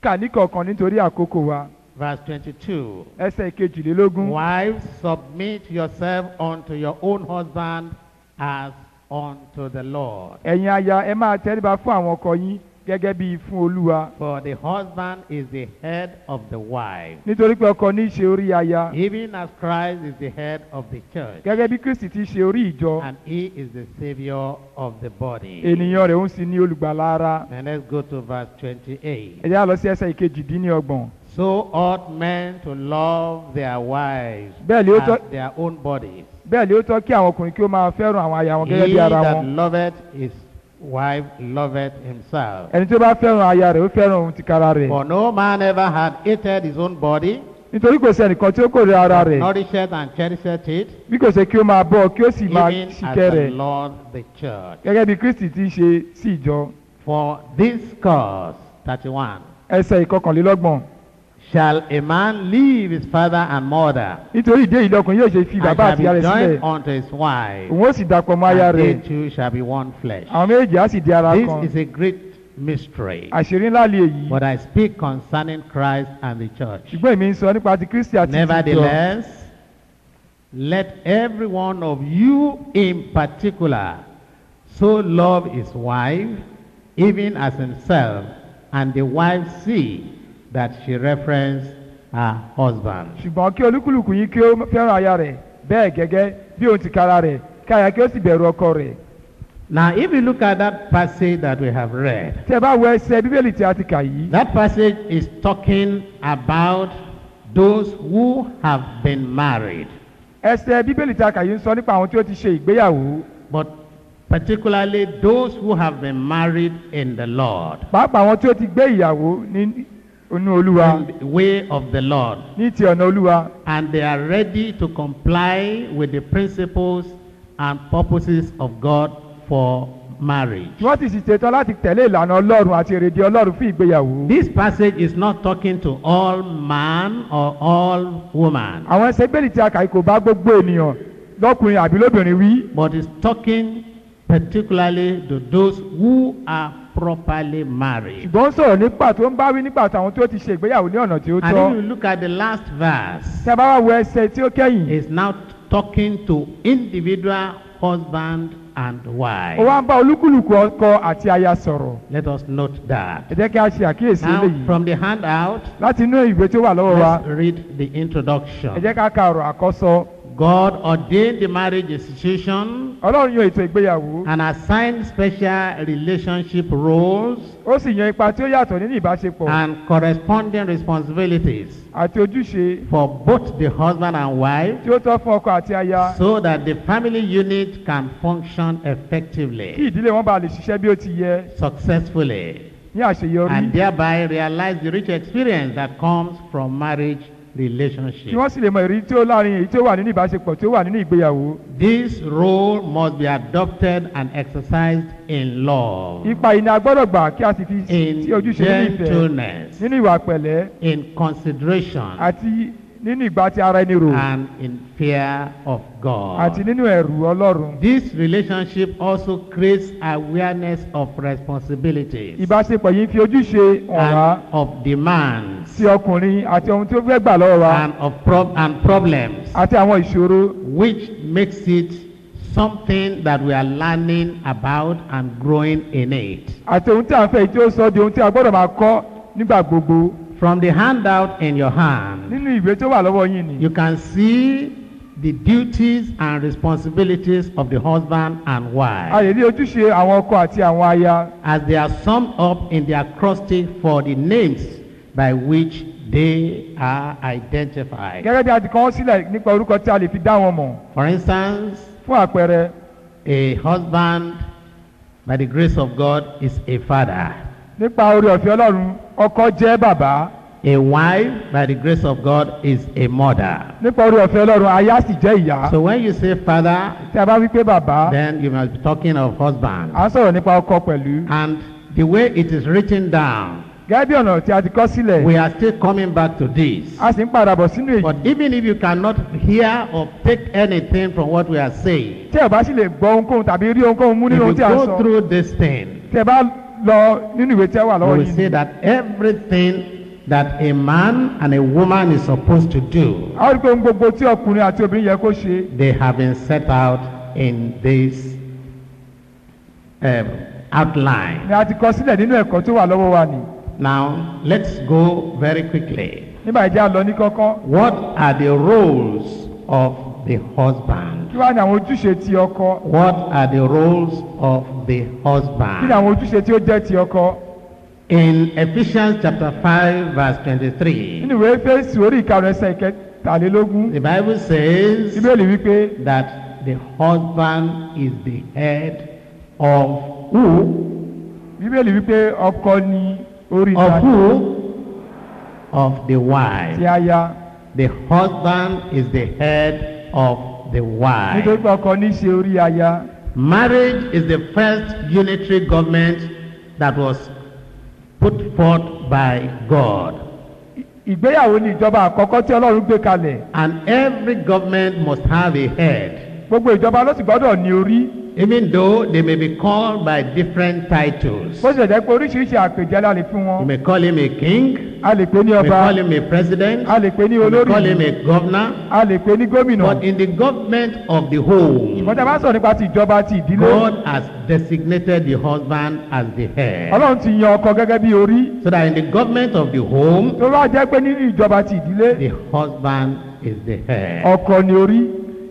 kà ní kọ̀ọ̀kan nítorí àkókò wa Verse 22. ẹsẹ̀ ìkejìlélógún Wives, submit yourself unto your own husband as unto the Lord. ẹ̀yin aya ẹ máa tẹríba fún àwọn ọkọ yín gẹ́gẹ́ bí fún olúwa For the husband is the head of the wife, nítorí pé ọkọ ní í ṣe orí aya even as Christ is the head of the church, gẹ́gẹ́ bí kristi ti ṣe orí ìjọ and he is the savior of the body. ènìyàn rẹ̀ ń sì ní olùgbàlà ara And let's go to verse 28. ẹ jẹ́ á lọ sí ẹsẹ̀ ìkejìdínlọ́gbọ̀n So ought men to love their wives Bẹ́ẹ̀ ni ó tọ́- as their own bodies. bẹ́ẹ̀ ni ó tọ́ kí àwọn ọkùnrin kí ó máa fẹ́ràn àwọn aya wọn gẹ́gẹ́ He bí ara that wọn loveth his wife loveth himself. ẹni tó bá fẹ́ràn aya rẹ̀ ó fẹ́ràn ohun tìkára rẹ̀ For no man ever had hated his own body, nítorí kò sí ẹnìkan tí ó kórè ara rẹ̀ nourisheth and cherisheth it, bí kò ṣe kí ó máa bọ́ kí ó sì máa even as ṣìkẹ́ the rẹ̀ Lord the church. gẹ́gẹ́ bí kristi ti ṣe sí ìjọ For this cause, 31, ẹsẹ̀ ìkọkànlélọ́gbọ̀n shall a man leave his father and mother, nítorí ìdí èyí lọkùnrin yóò ṣe fi and bàbá shall àti be ìyá rẹ̀ sílẹ̀ joined unto his wife, òun ó sì dàpọ̀ mọ́ aya and rẹ̀ they two shall be one flesh. àwọn méjèèjì á sì di ara This kan is a great mystery. àṣírí ńlá lè èyí But I speak concerning Christ and the church. ṣùgbọ́n èmi ń sọ nípa ti kristi àti ti ìjọ Nevertheless, let every one of you in particular so love his wife, even as himself, and the wife see that she reference her husband. ṣùgbọ́n kí olúkúlùkù yín kí ó fẹ́ràn aya rẹ̀ bẹ́ẹ̀ gẹ́gẹ́ bí òun ti kára rẹ̀ kí aya kí ó sì bẹ̀rù ọkọ rẹ̀ Now, if you look at that passage that we have read, tí ẹ bá wo ẹsẹ̀ bíbélì tí a ti kà yìí that passage is talking about those who have been married, ẹsẹ̀ bíbélì tí a kà yìí ń sọ nípa àwọn tí ó ti ṣe ìgbéyàwó but particularly those who have been married in the Lord. pàápàá àwọn tí ó ti gbé ìyàwó ní inú olúwa in the way of the Lord, ní ti ọ̀nà olúwa and they are ready to comply with the principles and purposes of God for marriage. tí wọ́n ti sì ṣetán láti tẹ̀lé ìlànà ọlọ́run àti èrèdí ọlọ́run fún ìgbéyàwó. This passage is not talking to all man or all woman, àwọn ẹsẹ̀ bíbélì tí a kà yìí kò bá gbogbo ènìyàn lọ́kùnrin àbí lóbìnrin wí but it's talking particularly to those who are properly married. ṣùgbọ́n ó sọ̀rọ̀ nípa tó ń bá wí nípa táwọn tó ti ṣe ìgbéyàwó ní ọ̀nà tí ó And tọ́. if you look at the last verse, tí a bá wá wo ẹsẹ̀ tí ó kẹ́yìn it's now talking to individual husband and wife. ó wá ń bá olúkúlùkù ọkọ àti aya sọ̀rọ̀ Let us note that. ẹ jẹ́ kí a ṣe àkíyèsí Now, eléyìí from the handout, láti inú ìwé tí ó wà lọ́wọ́ wa let's read the ẹ introduction. jẹ́ ká ka ọ̀rọ̀ àkọ́sọ God ordained the marriage institution ọlọ́run yan ètò ìgbéyàwó and assigned special relationship roles ó sì yan ipa tí ó yàtọ̀ nínú ìbáṣepọ̀ and corresponding responsibilities àti ojúṣe for both the husband and wife tí ó tọ́ fún ọkọ àti aya so that the family unit can function kí effectively, ìdílé wọn bá lè ṣiṣẹ́ bí ó ti yẹ successfully, ní àṣeyọrí and thereby realize the rich experience that comes from marriage kí relationship. wọ́n sì lè mọ ìrírí tí ó láàrin èyí tí ó wà nínú ìbáṣepọ̀ tí ó wà nínú ìgbéyàwó This role must be adopted and exercised in love, ipa yìí ni a gbọ́dọ̀ gbà kí a sì fi in sí ojúṣe nínú ìfẹ́ gentleness, nínú ìwà pẹ̀lẹ́ in consideration, àti nínú ìgbà tí ara ẹni rò and in fear of àti God. nínú ẹ̀rù ọlọ́run This relationship also creates awareness of responsibilities ìbáṣepọ̀ yìí ń fi ojúṣe hàn wá and of demands sí ọkùnrin àti ohun tí ó fẹ́ gbà lọ́wọ́ wa and of prob- and problems, àti àwọn ìṣòro which makes it something that we are learning about and growing in it. àti ohun tí a ń fẹ́ yìí tí ó sọ di ohun tí a gbọ́dọ̀ máa kọ́ nígbà gbogbo From the handout in your hand, nínú ìwé tó wà lọ́wọ́ yín ni you can see the duties and responsibilities of the husband and a wife lè rí ojúṣe àwọn ọkọ àti àwọn aya as they are summed up in the acrostic for the names by which they are identified. gẹ́gẹ́ bí a ti kọ́ wọ́n sílẹ̀ nípa orúkọ tí a lè fi dá wọn mọ̀ For instance, fún àpẹẹrẹ a husband, by the grace of God, is a father. nípa oore ọ̀fẹ́ ọlọ́run ọkọ jẹ́ bàbá A wife, by the grace of God, is a mother. nípa oore ọ̀fẹ́ ọlọ́run aya sì jẹ́ ìyá So when you say father, tí a bá wí pé bàbá then you must be talking of husband. à ń sọ̀rọ̀ nípa ọkọ pẹ̀lú And the way it is written down, gẹ́gẹ́ bí ọ̀nà tí a ti kọ́ sílẹ̀ we are still coming back to this. a sì ń padà bọ̀ sínú èyí But even if you cannot hear or take anything from what we are saying, tí ẹ bá sì lè gbọ́ ohunkóhun tàbí rí ohunkóhun mú if nínú ohun you tí a ń go sọ through this thing, tí ẹ bá lọ nínú ìwé tí ẹ wà we lọ́wọ́ will yìí see that everything that a man and a woman is supposed to do, a ó rí i pé ohun gbogbo tí ọkùnrin àti obìnrin yẹ kó ṣe they have been set out in this um, outline. ni a ti kọ sílẹ̀ nínú ẹ̀kọ́ tó wà lọ́wọ́ wa nì Now, let's go very quickly. nígbà ìjà lọ ní kọ́kọ́ What are the roles of the husband? kí wá ní àwọn ojúṣe ti ọkọ What are the roles of the kí ni husband? àwọn ojúṣe tí ó jẹ́ ti ọkọ In Ephesians chapter 5 verse 23, nínú ìwé fèsì orí ìkarùn ẹsẹ̀ ìkẹtàlélógún the Bible says bíbélì wípé that the husband is the head of who? bíbélì wípé ọkọ ni orí Of ìta who? Of the ti wife. aya The husband is the head of the wife. nítorí pé ọkọ ní í ṣe orí aya Marriage is the first unitary government that was put forth by God. ìgbéyàwó ni ìjọba àkọ́kọ́ tí ọlọ́run gbé kalẹ̀ And every government must have a head. gbogbo ìjọba ló sì gbọ́dọ̀ ní orí Even though they may be called by different titles. bó ṣe jẹ́ pé oríṣiríṣi àpèjẹ la lè fún You wọn may call him a king, a lè pè ní you may ọba call him a president, a lè pè ní you may call olórí him a governor. a lè pè ní gómìnà But in the government of the home, ìmọ̀ tí a bá sọ̀rọ̀ nípa ti ìjọba ti ìdílé God has designated the husband as the head. ọlọ́run ti yan ọkọ gẹ́gẹ́ bí orí So that in the government of the home, tó bá jẹ́ pé nínú ìjọba ti ìdílé the husband is the head. ọkọ ni orí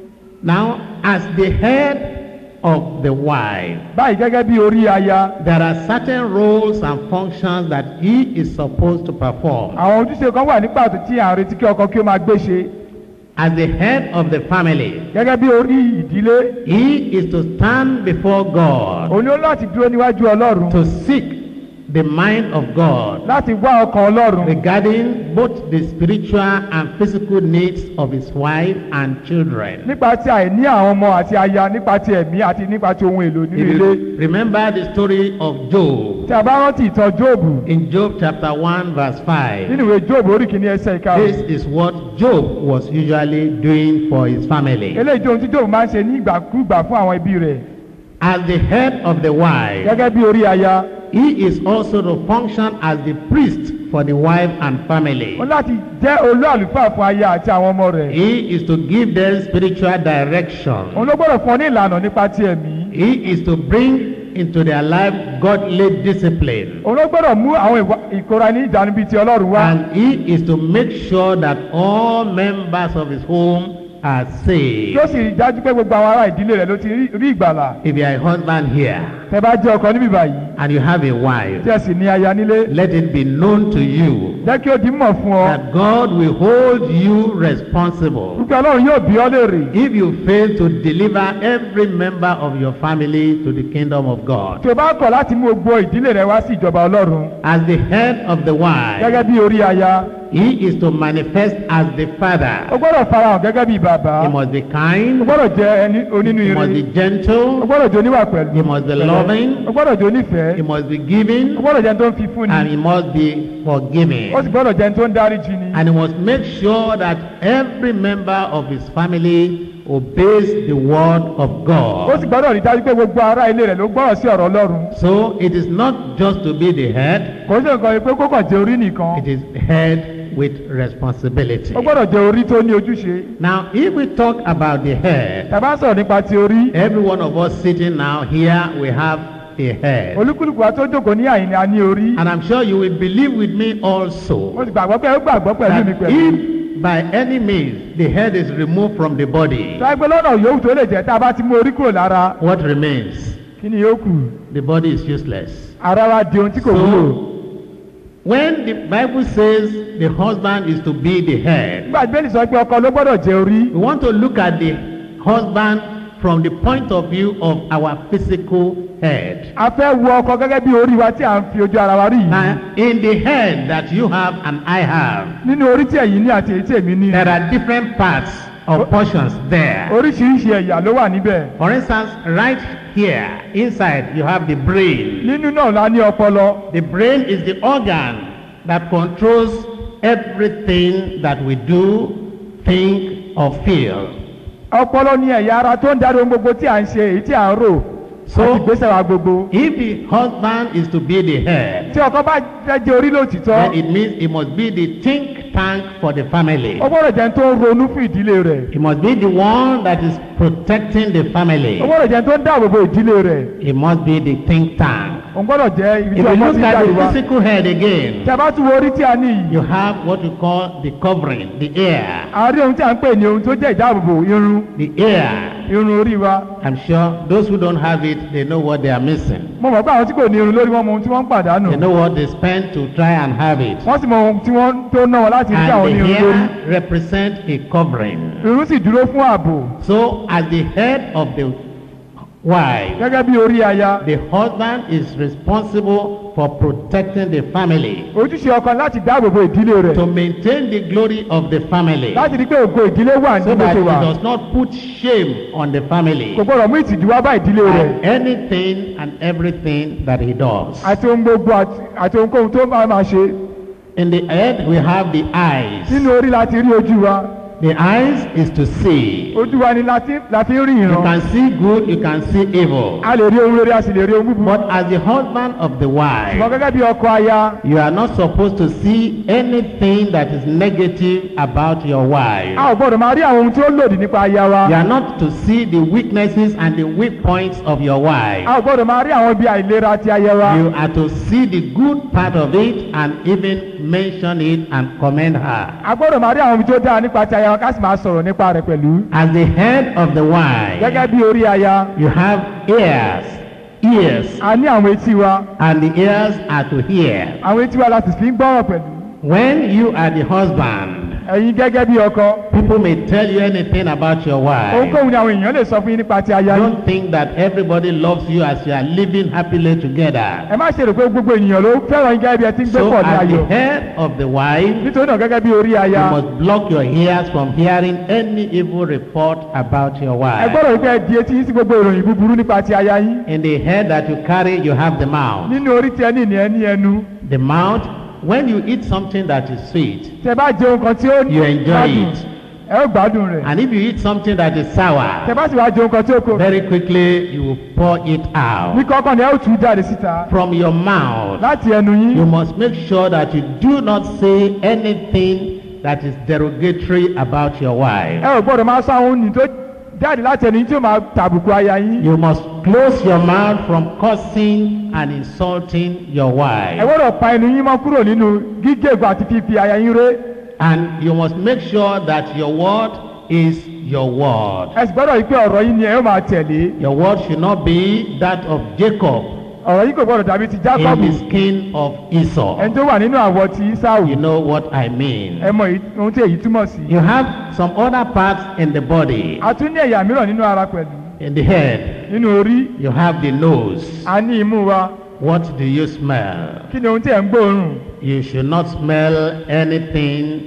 Now, as the head of the wife, báyìí gẹ́gẹ́ bí orí aya there are certain roles and functions that he is supposed to perform. àwọn ojúṣe kan wà ní pàtó tí à ń retí kí ọkọ kí ó máa gbé ṣe As the head of the family, gẹ́gẹ́ bí orí ìdílé he is to stand before God òun ni ó láti dúró níwájú ọlọ́run to seek the mind of God láti wá ọkàn ọlọ́run regarding both the spiritual and physical needs of his wife and children. nípa ti àìní àwọn ọmọ àti aya nípa ti ẹ̀mí àti nípa ti ohun èlò nínú If ilé you remember the story of Job, tí a bá rántí ìtàn jóòbù in Job chapter 1 verse 5, nínú ìwé jóòbù orí kìíní ẹsẹ̀ this ìkarùn is what Job was usually doing for his family. eléyìí tó ohun tí jóòbù máa ń ṣe ní ìgbàkúgbà fún àwọn ẹbí rẹ̀ As the head of the wife, gẹ́gẹ́ bí orí aya he is also to function as the priest for the wife and family. ó láti jẹ́ olú àlùfáà fún aya àti àwọn ọmọ rẹ̀ He is to give them spiritual direction. òun ló gbọ́dọ̀ fún ọ ní ìlànà nípa ti ẹ̀mí He is to bring into their life godly discipline. òun ló gbọ́dọ̀ mú àwọn ìwà ìkóra ní ìjánu bíi ti ọlọ́run wá And he is to make sure that all members of his home are saved. yóò sì rí dájú pé gbogbo àwọn ará ìdílé rẹ̀ ló ti rí- rí ìgbàlà If you are a husband here tẹ bá jẹ́ ọkọ níbí báyìí and you have a wife, tí ẹ sì ní aya nílé let it be known to you jẹ́ kí ó di mọ̀ fún ọ that God will hold you responsible wípé ọlọ́run yóò bí ọ léèrè if you fail to deliver every member of your family to the kingdom of God. tí o bá kọ̀ láti mú gbogbo ìdílé rẹ wá sí ìjọba ọlọ́run As the head of the wife, gẹ́gẹ́ bí orí aya he is to manifest as the o father. gbọ́dọ̀ farahàn gẹ́gẹ́ bí bàbá He must be o kind, gbọ́dọ̀ jẹ́ ẹni onínú he must ire be o gentle, gbọ́dọ̀ jẹ́ oníwà pẹ̀lú he must be loving, o gbọ́dọ̀ jẹ́ onífẹ̀ẹ́ he must be o giving, gbọ́dọ̀ jẹ́ ẹni tó ń fi fún and ni he must be forgiving. ó sì gbọ́dọ̀ jẹ́ ẹni tó ń dáríjì ni And he must make sure that every member of his family obeys the word of ó God. sì gbọ́dọ̀ rí dájú pé gbogbo ará ilé rẹ̀ ló gbọ́rọ̀ sí ọ̀rọ̀ ọlọ́run So it is not just to be the head, kò sí nǹkan pé kó kàn jẹ́ orí nìkan it is head with responsibility. ó gbọ́dọ̀ jẹ́ orí tó ní ojúṣe Now, if we talk about the head, tàbá sọ̀rọ̀ nípa ti orí every one of us sitting now here, we have a head. olúkúlùkù wa tó jókòó ní àyìn ni a ní orí And I'm sure you will believe with me mo also sì gbàgbọ́ pé ó gbàgbọ́ pẹ̀lú mi that pẹ̀lú if by any means the head is removed from the body, tó ẹgbẹ́ lọ́nà yòówù tó lè jẹ́ tá a bá ti mú orí kúrò lára what remains? kí ni yóò kù The body is useless. ara wa di ohun tí kò wúlò So, when the Bible says the husband is to be the head, nígbà tí bẹ́ẹ̀ni sọ pé ọkọ ló gbọ́dọ̀ jẹ́ orí we want to look at the husband from the point of view of our physical head. a fẹ́ wo ọkọ gẹ́gẹ́ bí orí wa tí à ń fi ojú ara wa rí yìí Now, in the head that you have and I have, nínú orí tí ẹ̀yin ní àti èyí tí èmi ní there are different parts or portions there. oríṣiríṣi ẹ̀yà ló wà níbẹ̀ For instance, right here, inside, you have the brain. nínú náà la ní ọpọlọ The brain is the organ that controls everything that we do, think, or feel. ọpọlọ ní ẹ̀yà ara tó ń darí ohun gbogbo tí à ń ṣe èyí tí à ń rò So- àti ìgbésẹ̀ wa gbogbo. If the husband is to be the head, tí ọkọ bá fẹ́ jẹ́ orí lóòtítọ́ then it means he must be the think tank for the family. ó gbọ́dọ̀ jẹ́ ẹni tó ń ronú fún ìdílé rẹ̀ He must be the one that is protecting the family. ó gbọ́dọ̀ jẹ́ ẹni tó ń dáàbò bo ìdílé rẹ̀ He must be the think tank. ó gbọ́dọ̀ jẹ́ ibi If tí you ọkọ look ti at jáde the wá. physical head again, tí a bá tún wo orí tí a ní yìí you have what we call the covering, the ear. a rí ohun tí a ń pè ní ohun tó jẹ́ ìdáàbòbò irun The ear. irun orí wa I'm sure those who don't have it, they know what they are missing. mo mọ̀ pé àwọn tí kò ní irun lórí wọn mọ ohun tí wọ́n ń pàdánù They know what they spend to try and have it. wọ́n sì mọ ohun tí wọ́n tó ná wọn láti rí kí àwọn ní And the irun lórí hair represent a covering. irun sì dúró fún ààbò So, as the head of the wife, gẹ́gẹ́ bí orí aya the husband is responsible for protecting the family, ojúṣe ọkọ láti dáàbòbò ìdílé rẹ̀ to maintain the glory of the family, láti rí pé ògo ìdílé wà ní so bó that ṣe he wà does not put shame on the family kò gbọ́dọ̀ mú ìtìjú wá bá ìdílé rẹ̀ and anything and everything that he does. àti ohun gbogbo àti- àti ohunkóhun tó máa máa ṣe In the head, we have the eyes. nínú orí láti rí ojú wa The eyes is to see. ojú wa ni láti láti rí You ìran can see good, you can see evil. a lè rí ohun rere a sì lè rí ohun búburú But as the husband of the ṣùgbọ́n wife, gẹ́gẹ́ bí ọkọ aya you are not supposed to see anything that is negative about your wife. a ò gbọ́dọ̀ máa rí àwọn ohun tí ó lòdì nípa aya wa You are not to see the weaknesses and the weak points of your wife. a ò gbọ́dọ̀ máa rí àwọn ibi àìlera ti aya wa You are to see the good part of it and even mention it and commend her. a gbọ́dọ̀ máa rí àwọn ibi tó dáa nípa ti aya wa ká sì máa sọ̀rọ̀ nípa rẹ̀ pẹ̀lú As the head of the wife, gẹ́gẹ́ bí orí aya you have ears, ears, a ní àwọn etí wa and the ears are to hear. àwọn etí wa láti fi ń gbọ́rọ̀ pẹ̀lú When you are the husband, ẹ̀yin gẹ́gẹ́ bí ọkọ people may tell you anything about your wife. ohunkóhun ni àwọn èèyàn lè sọ fún yín nípa ti aya yín Don't think that everybody loves you as you are living happily together. ẹ má ṣe rò pé gbogbo ènìyàn ló fẹ́ràn yín gẹ́gẹ́ bí ẹ ti ń gbé So, pọ̀ ní as ayọ̀ the head of the wife, nítorí náà gẹ́gẹ́ bí orí aya you must block your ears from hearing any evil report about your ẹ wife. gbọ́dọ̀ wípé ẹ di etí yín sí gbogbo ìròyìn búburú nípa ti aya yín In the head that you carry, you have the mouth. nínú orí tí ẹ ní ìní ẹ ní ẹnu The mouth, when you eat something that is sweet, tẹ bá jẹ ohun kan tí ó You enjoy gbádùn it. ẹ ó gbádùn rẹ̀ and if you eat something that is tẹ sour, bá sì wá jẹ ohun kan tí ó kò very quickly you will pour it ní out. kọ́kọ́ ni ẹ ó tú jáde síta From your mouth, láti ẹnu you yín must make sure that you do not say anything that is derogatory about your ẹ wife. ò gbọ́dọ̀ máa sọ àwọn ohun tó jáde láti ẹnu yín tí ó máa tàbùkù aya yín You must close your mouth from cursing and insulting your ẹ wife. gbọ́dọ̀ pa ẹnu yín mọ́ kúrò nínú gígégun àti fífi aya yín ré And you must make sure that your word is your word. ẹ sì gbọ́dọ̀ yí pé ọ̀rọ̀ yín ni ẹ ó máa tẹ̀lé Your word should not be that of Jacob ọ̀rọ̀ yín kò gbọ́dọ̀ dàbí ti in Jákọ́bù the skin of Esau. ẹni tó wà nínú àwọ̀ ti Ísáù You know what I mean. ẹ mọ èyí- ohun tí èyí túmọ̀ sí. You have some other parts in the body. a tún ní ẹ̀yà mìíràn nínú ara pẹ̀lú In the head, nínú orí you have the nose. a ní imú wa What do you smell? kí ni ohun tí ẹ̀ ń gbóòórùn You should not smell anything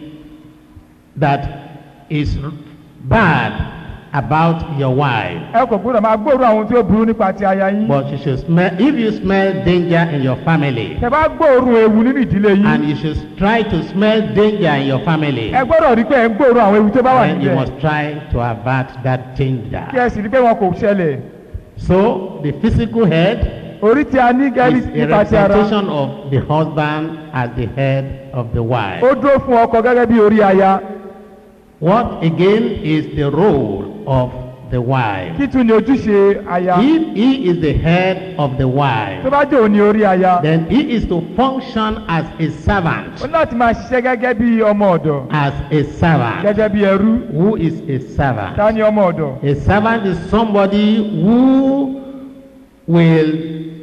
that is bad about your wife. ẹ kò gbọ́dọ̀ máa gbóòórùn àwọn tí ó burú nípa ti aya yín But you should smell, if you smell danger in your family, tẹ bá gbóòórùn ewu nínú ìdílé and yín you should try to smell danger in your family, ẹ gbọ́dọ̀ rí pé ẹ ń gbóòórùn àwọn ewu tó bá wà then you níbẹ̀ must try to avert that kí danger. ẹ sì rí pé wọn kò ṣẹlẹ̀ So, the physical head orí tí a ní gẹ́rí is a nípa ti ara representation of the husband as the head of the wife. ó dúró fún ọkọ gẹ́gẹ́ bí orí aya What again is the role of the wife? kí tún ni ojúṣe aya If he is the head of the tó wife, bá jẹ́ òun ni orí aya then he is to function as a servant, ó ní láti máa ṣiṣẹ́ gẹ́gẹ́ bí ọmọ ọ̀dọ̀ as a servant. gẹ́gẹ́ bí ẹrú Who is a ta servant? ni ọmọ ọ̀dọ̀ A servant is somebody who will,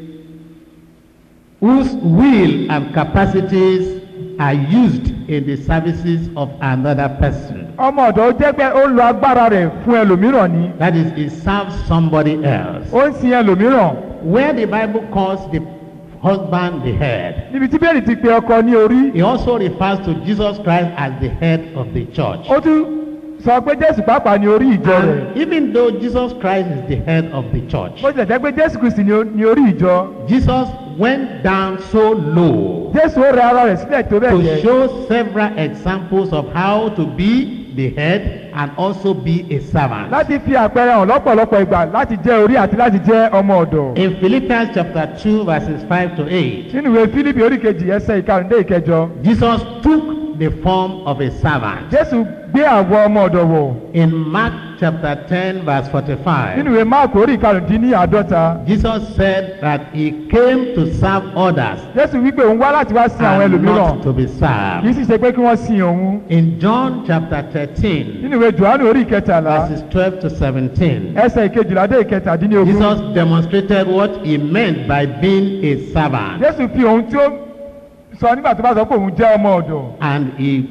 whose will and capacities are used in the services of another person. ọmọ ọ̀dọ̀ ó jẹ́ pé ó ń lo agbára rẹ̀ fún ẹlòmíràn ni That is, he serves somebody else. ó ń sin ẹlòmíràn Where the Bible calls the husband the head, níbi tí bẹ́ẹ̀ni ti pe ọkọ ní orí it also refers to Jesus Christ as the head of the church. ó tún sọ pé jésù pàápàá ní orí ìjọ rẹ̀ And even though Jesus Christ is the head of the church, bó tilẹ̀ jẹ́ pé jésù kristi ní o- ní orí ìjọ Jesus went down so low jésù ó rẹ ara rẹ̀ sílẹ̀ tó bẹ́ẹ̀ to jẹ́ show several examples of how to be the head and also be a servant. láti fi àpẹẹrẹ hàn lọ́pọ̀lọpọ̀ ìgbà láti jẹ́ orí àti láti jẹ́ ọmọ ọ̀dọ̀. In Philippians chapter 2 verses 5 to 8, nínú ìwé fílípì orí kejì ẹsẹ̀ ìkarùndé ìkẹjọ Jesus took the form of a servant. jésù gbé àwọ̀ ọmọ ọ̀dọ̀ wọ̀ In Mark chapter 10 verse 45, nínú ìwé máàkù orí ìkarùndínláàdọ́ta Jesus said that he came to serve others, jésù wípé òun wá láti wá sin àwọn and ẹlòmíràn not to be kì í served. sì ṣe pé kí wọ́n sin òun In John chapter 13, nínú ìwé johannu orí ìkẹtàlá verses 12 to 17, ẹsẹ̀ ìkejìlá dé ìkẹtàdínlógún Jesus demonstrated what he meant by being a servant. jésù fi ohun tí ó sọ nígbà tó bá sọ pé òun jẹ́ ọmọ ọ̀dọ̀ And he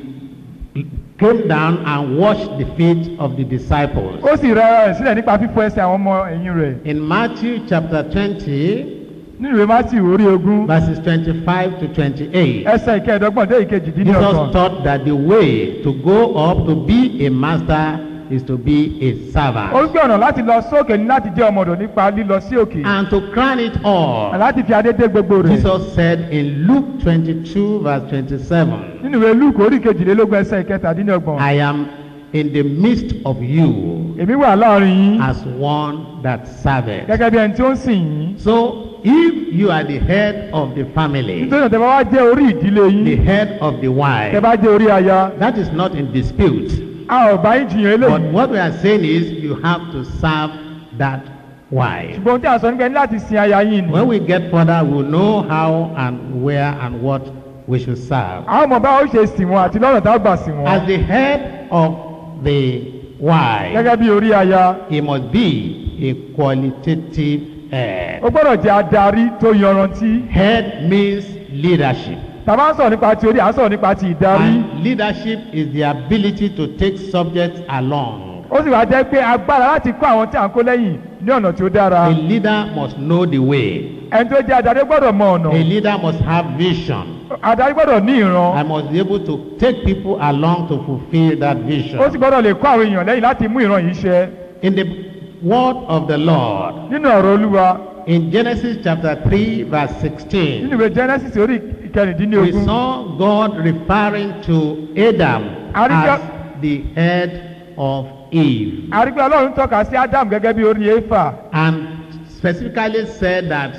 came down and washed the feet of the disciples. ó sì rẹ ara rẹ̀ sílẹ̀ nípa fífọ ẹsẹ̀ àwọn ọmọ ẹ̀yìn rẹ̀ In Matthew chapter 20, nínú ìwé matthew orí ogún verses 25 to 28, ẹsẹ̀ ìkẹẹ̀dọ́gbọ̀n dé Jesus ìkejìdínlọ́gbọ̀n taught that the way to go up to be a master is to be a ó servant. gbé ọ̀nà láti lọ sókè ní láti jẹ́ ọmọ ọ̀dọ̀ nípa lílọ sí òkè And to crown it all, láti fi adé dé gbogbo rẹ̀ Jesus said in Luke 22, verse 27, nínú ìwé luke orí kejìlélógún ẹsẹ̀ ìkẹtàdínlọ́gbọ̀n I am in the midst of you èmi wà láàrin yín as one that serveth. gẹ́gẹ́ bí ẹni tí ó ń sìn yín So, if you are the head of the family, nítorí náà tẹ́ bá wá jẹ́ orí ìdílé the yín head of the tẹ́ wife, bá jẹ́ orí aya that is not in dispute. a ò bá yín jiyàn But eléyìí what we are saying is you have to serve that wife. ṣùgbọ́n ohun tí a sọ nípa ẹni láti sin aya yín ni When we get further, we'll know how and where and what we should serve. àwọn ọmọ bá ó ṣe sìn wọn àti lọ́nà tá a gbà sìn wọn As the head of the wife, gẹ́gẹ́ bí orí aya he must be a qualitative head. ó gbọ́dọ̀ jẹ́ adarí tó yanrantí Head means leadership. tàbá ń sọ̀rọ̀ nípa ti orí à ń sọ̀rọ̀ nípa ti ìdarí And leadership is the ability to take subjects along. ó sì wá jẹ́ pé agbára láti kó àwọn tí à ń kó lẹ́yìn ní ọ̀nà tí ó dára A leader must know the way. ẹni tó jẹ́ adarí gbọ́dọ̀ mọ ọ̀nà A leader must have vision. adarí gbọ́dọ̀ ní ìran I must be able to take people along to fulfill that vision. ó sì gbọ́dọ̀ lè kó àwọn èèyàn lẹ́yìn láti mú ìran yìí ṣẹ In the word of the Lord, nínú ọ̀rọ̀ olúwa in Genesis chapter 3, verse 16, nínú ìwé genesis orí we ìkẹrìndínlógún saw God referring to Adam Àríkà- as the head of Eve àrígbé ọlọ́run tọ́ka sí adam gẹ́gẹ́ bí orí éfà and specifically said that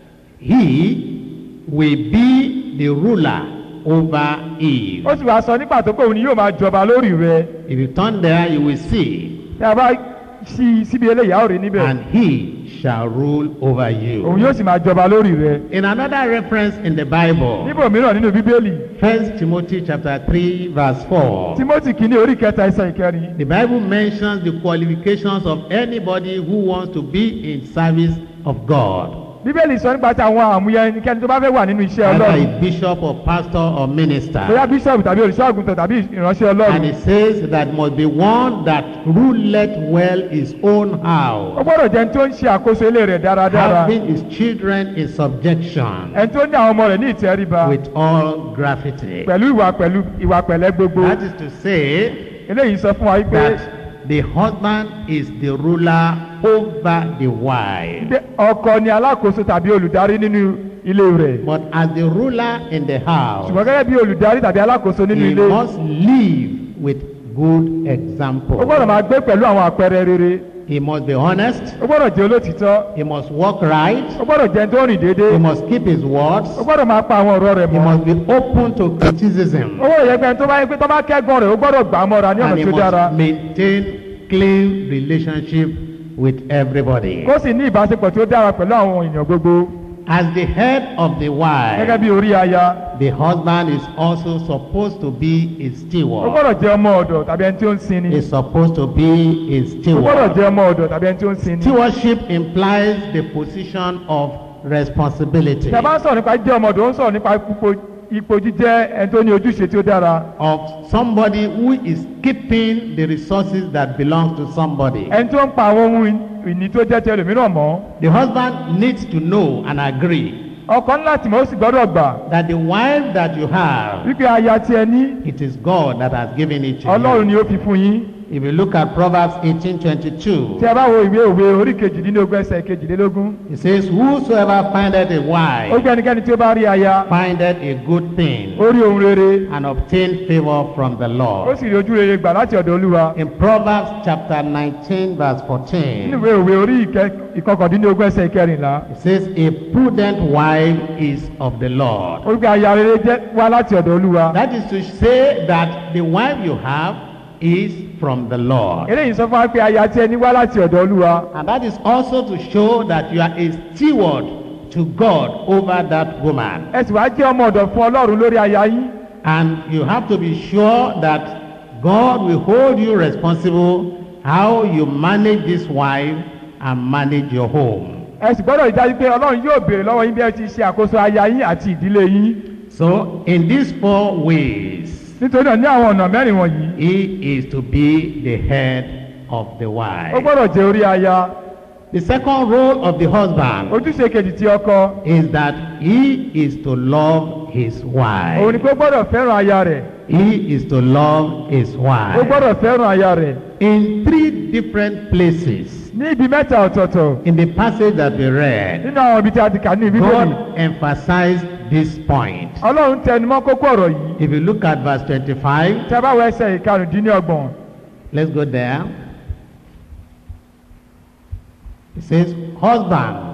he will be the ruler over Eve. ó sì wá sọ nípa tó pé òun ni yóò máa jọba lórí rẹ If you turn there, you will see, tí a bá sí síbi eléyìí a ó rí níbẹ̀ and he shall rule over òun you. yóò sì máa jọba lórí rẹ In another reference in the Bible, níbò mìíràn nínú bíbélì First Timothy chapter 3, verse 4. timothy kìíní orí kẹta ẹsẹ̀ ìkẹrin The Bible mentions the qualifications of anybody who wants to be in service of God, bíbélì sọ nípa ti àwọn àmúyẹ ẹnikẹ́ni tó bá fẹ́ wà nínú iṣẹ́ either ọlọ́run a bishop or pastor or bóyá minister. bíṣọ̀bù tàbí olùṣọ́ àgùntàn tàbí ìránṣẹ́ And ọlọ́run it says that must be one that ruleth well his own ó house, gbọ́dọ̀ jẹ́ ẹni tó ń ṣe àkóso ilé rẹ̀ dáradára having his children in subjection ẹni tó ní àwọn ọmọ rẹ̀ ní ìtẹríba with all gravity. pẹ̀lú ìwà pẹ̀lú ìwà pẹ̀lẹ́ gbogbo That is to say eléyìí sọ fún wa wípé that the husband is the ruler over the wife. pé ọkọ ni alákòóso tàbí olùdarí nínú ilé rẹ̀ But as the ruler in the house, ṣùgbọ́n gẹ́gẹ́ bí olùdarí tàbí alákòóso nínú he ilé must live with good ó gbọ́dọ̀ example. máa gbé pẹ̀lú àwọn àpẹẹrẹ rere He must be honest. ó gbọ́dọ̀ jẹ́ olótìtọ́ He must walk right. ó gbọ́dọ̀ jẹ́ ẹni tó rìn déédéé He must keep his words. ó gbọ́dọ̀ máa pa àwọn ọ̀rọ̀ rẹ̀ He mọ́ must be open to criticism. ó gbọ́dọ̀ yẹ pé ẹni tó bá yẹ pé tó bá kẹ́gàn rẹ̀ ó gbọ́dọ̀ gbà á mọ́ra ní ọ̀nà And he tí ó dára must maintain clean relationship with everybody. kó sì ní ìbáṣepọ̀ tí ó dára pẹ̀lú àwọn èèyàn gbogbo As the head of the gẹ́gẹ́ wife, bí orí aya the husband is also supposed to be a ó steward. gbọ́dọ̀ jẹ́ ọmọ ọ̀dọ̀ tàbí ẹni tí ó ń sin ni Is supposed to be a ó gbọ́dọ̀ steward. jẹ́ ọmọ ọ̀dọ̀ tàbí ẹni tí ó ń sin ni Stewardship implies the position of responsibility tí a bá ń sọ̀rọ̀ nípa jíjẹ́ ọmọ ọ̀dọ̀ ó ń sọ̀rọ̀ nípa ipò ipò jíjẹ́ ẹni tó ní ojúṣe tí ó dára of somebody who is keeping the resources that belong to somebody. ẹni tó ń pa àwọn ohun ìní tó jẹ́ ti ẹlòmíràn mọ́ The husband needs to know and agree ọkọ ńlá tí mo sì gbọ́dọ̀ gbà that the wife that you have, wípé aya tí ẹ ní it is God that has given it to ọlọ́run you. ni ó fi fún yín If you look at Proverbs 18:22, tí a bá wo ìwé òwe orí kejìdínlógún ẹsẹ̀ kejìlélógún it says, Whosoever findeth a ó wife gbé ẹnikẹ́ni tí ó bá rí aya findeth a good thing ó rí ohun rere and obtain favor from the ó Lord. sì rí ojú rere gbà láti ọ̀dọ̀ olúwa In Proverbs chapter 19, verse nínú 14, ìwé òwe orí ìkẹ- ìkọkàndínlógún ẹsẹ̀ ìkẹrìnlá it says, A prudent wife is of the Lord. ó gbé aya rere jẹ́ wá láti ọ̀dọ̀ olúwa That is to say that the wife you have is from the Lord. eléyìí sọ fún wa pé aya tí ẹni wá láti ọ̀dọ̀ olúwa And that is also to show that you are a steward to God over that woman. ẹ sì wá jẹ́ ọmọ ọ̀dọ̀ fún ọlọ́run lórí aya yín And you have to be sure that God will hold you responsible how you manage this wife and manage your home. ẹ sì gbọ́dọ̀ rí dájú pé ọlọ́run yóò béèrè lọ́wọ́ yín bí ẹ ti ṣe àkóso aya yín àti ìdílé yín So, in these four ways, nítorí náà ní àwọn ọ̀nà mẹ́rin wọ̀nyí he is to be the head of the ó wife. gbọ́dọ̀ jẹ́ orí aya The second role of the husband ojúṣe kejì ti ọkọ is that he is to love his òun ni wife. pé ó gbọ́dọ̀ fẹ́ràn aya rẹ̀ He is to love his ó wife. gbọ́dọ̀ fẹ́ràn aya rẹ̀ In three different places ní ibi mẹ́ta ọ̀tọ̀ọ̀tọ̀ in the passage that we read, nínú àwọn ibi tí a ti kà ní bíbélì God emphasized this point. ọlọ́run tẹnumọ́ kókó ọ̀rọ̀ yìí If you look at verse 25, tí a bá wọ ẹsẹ̀ ìkarùndínlọ́gbọ̀n let's go there. It says, Husband,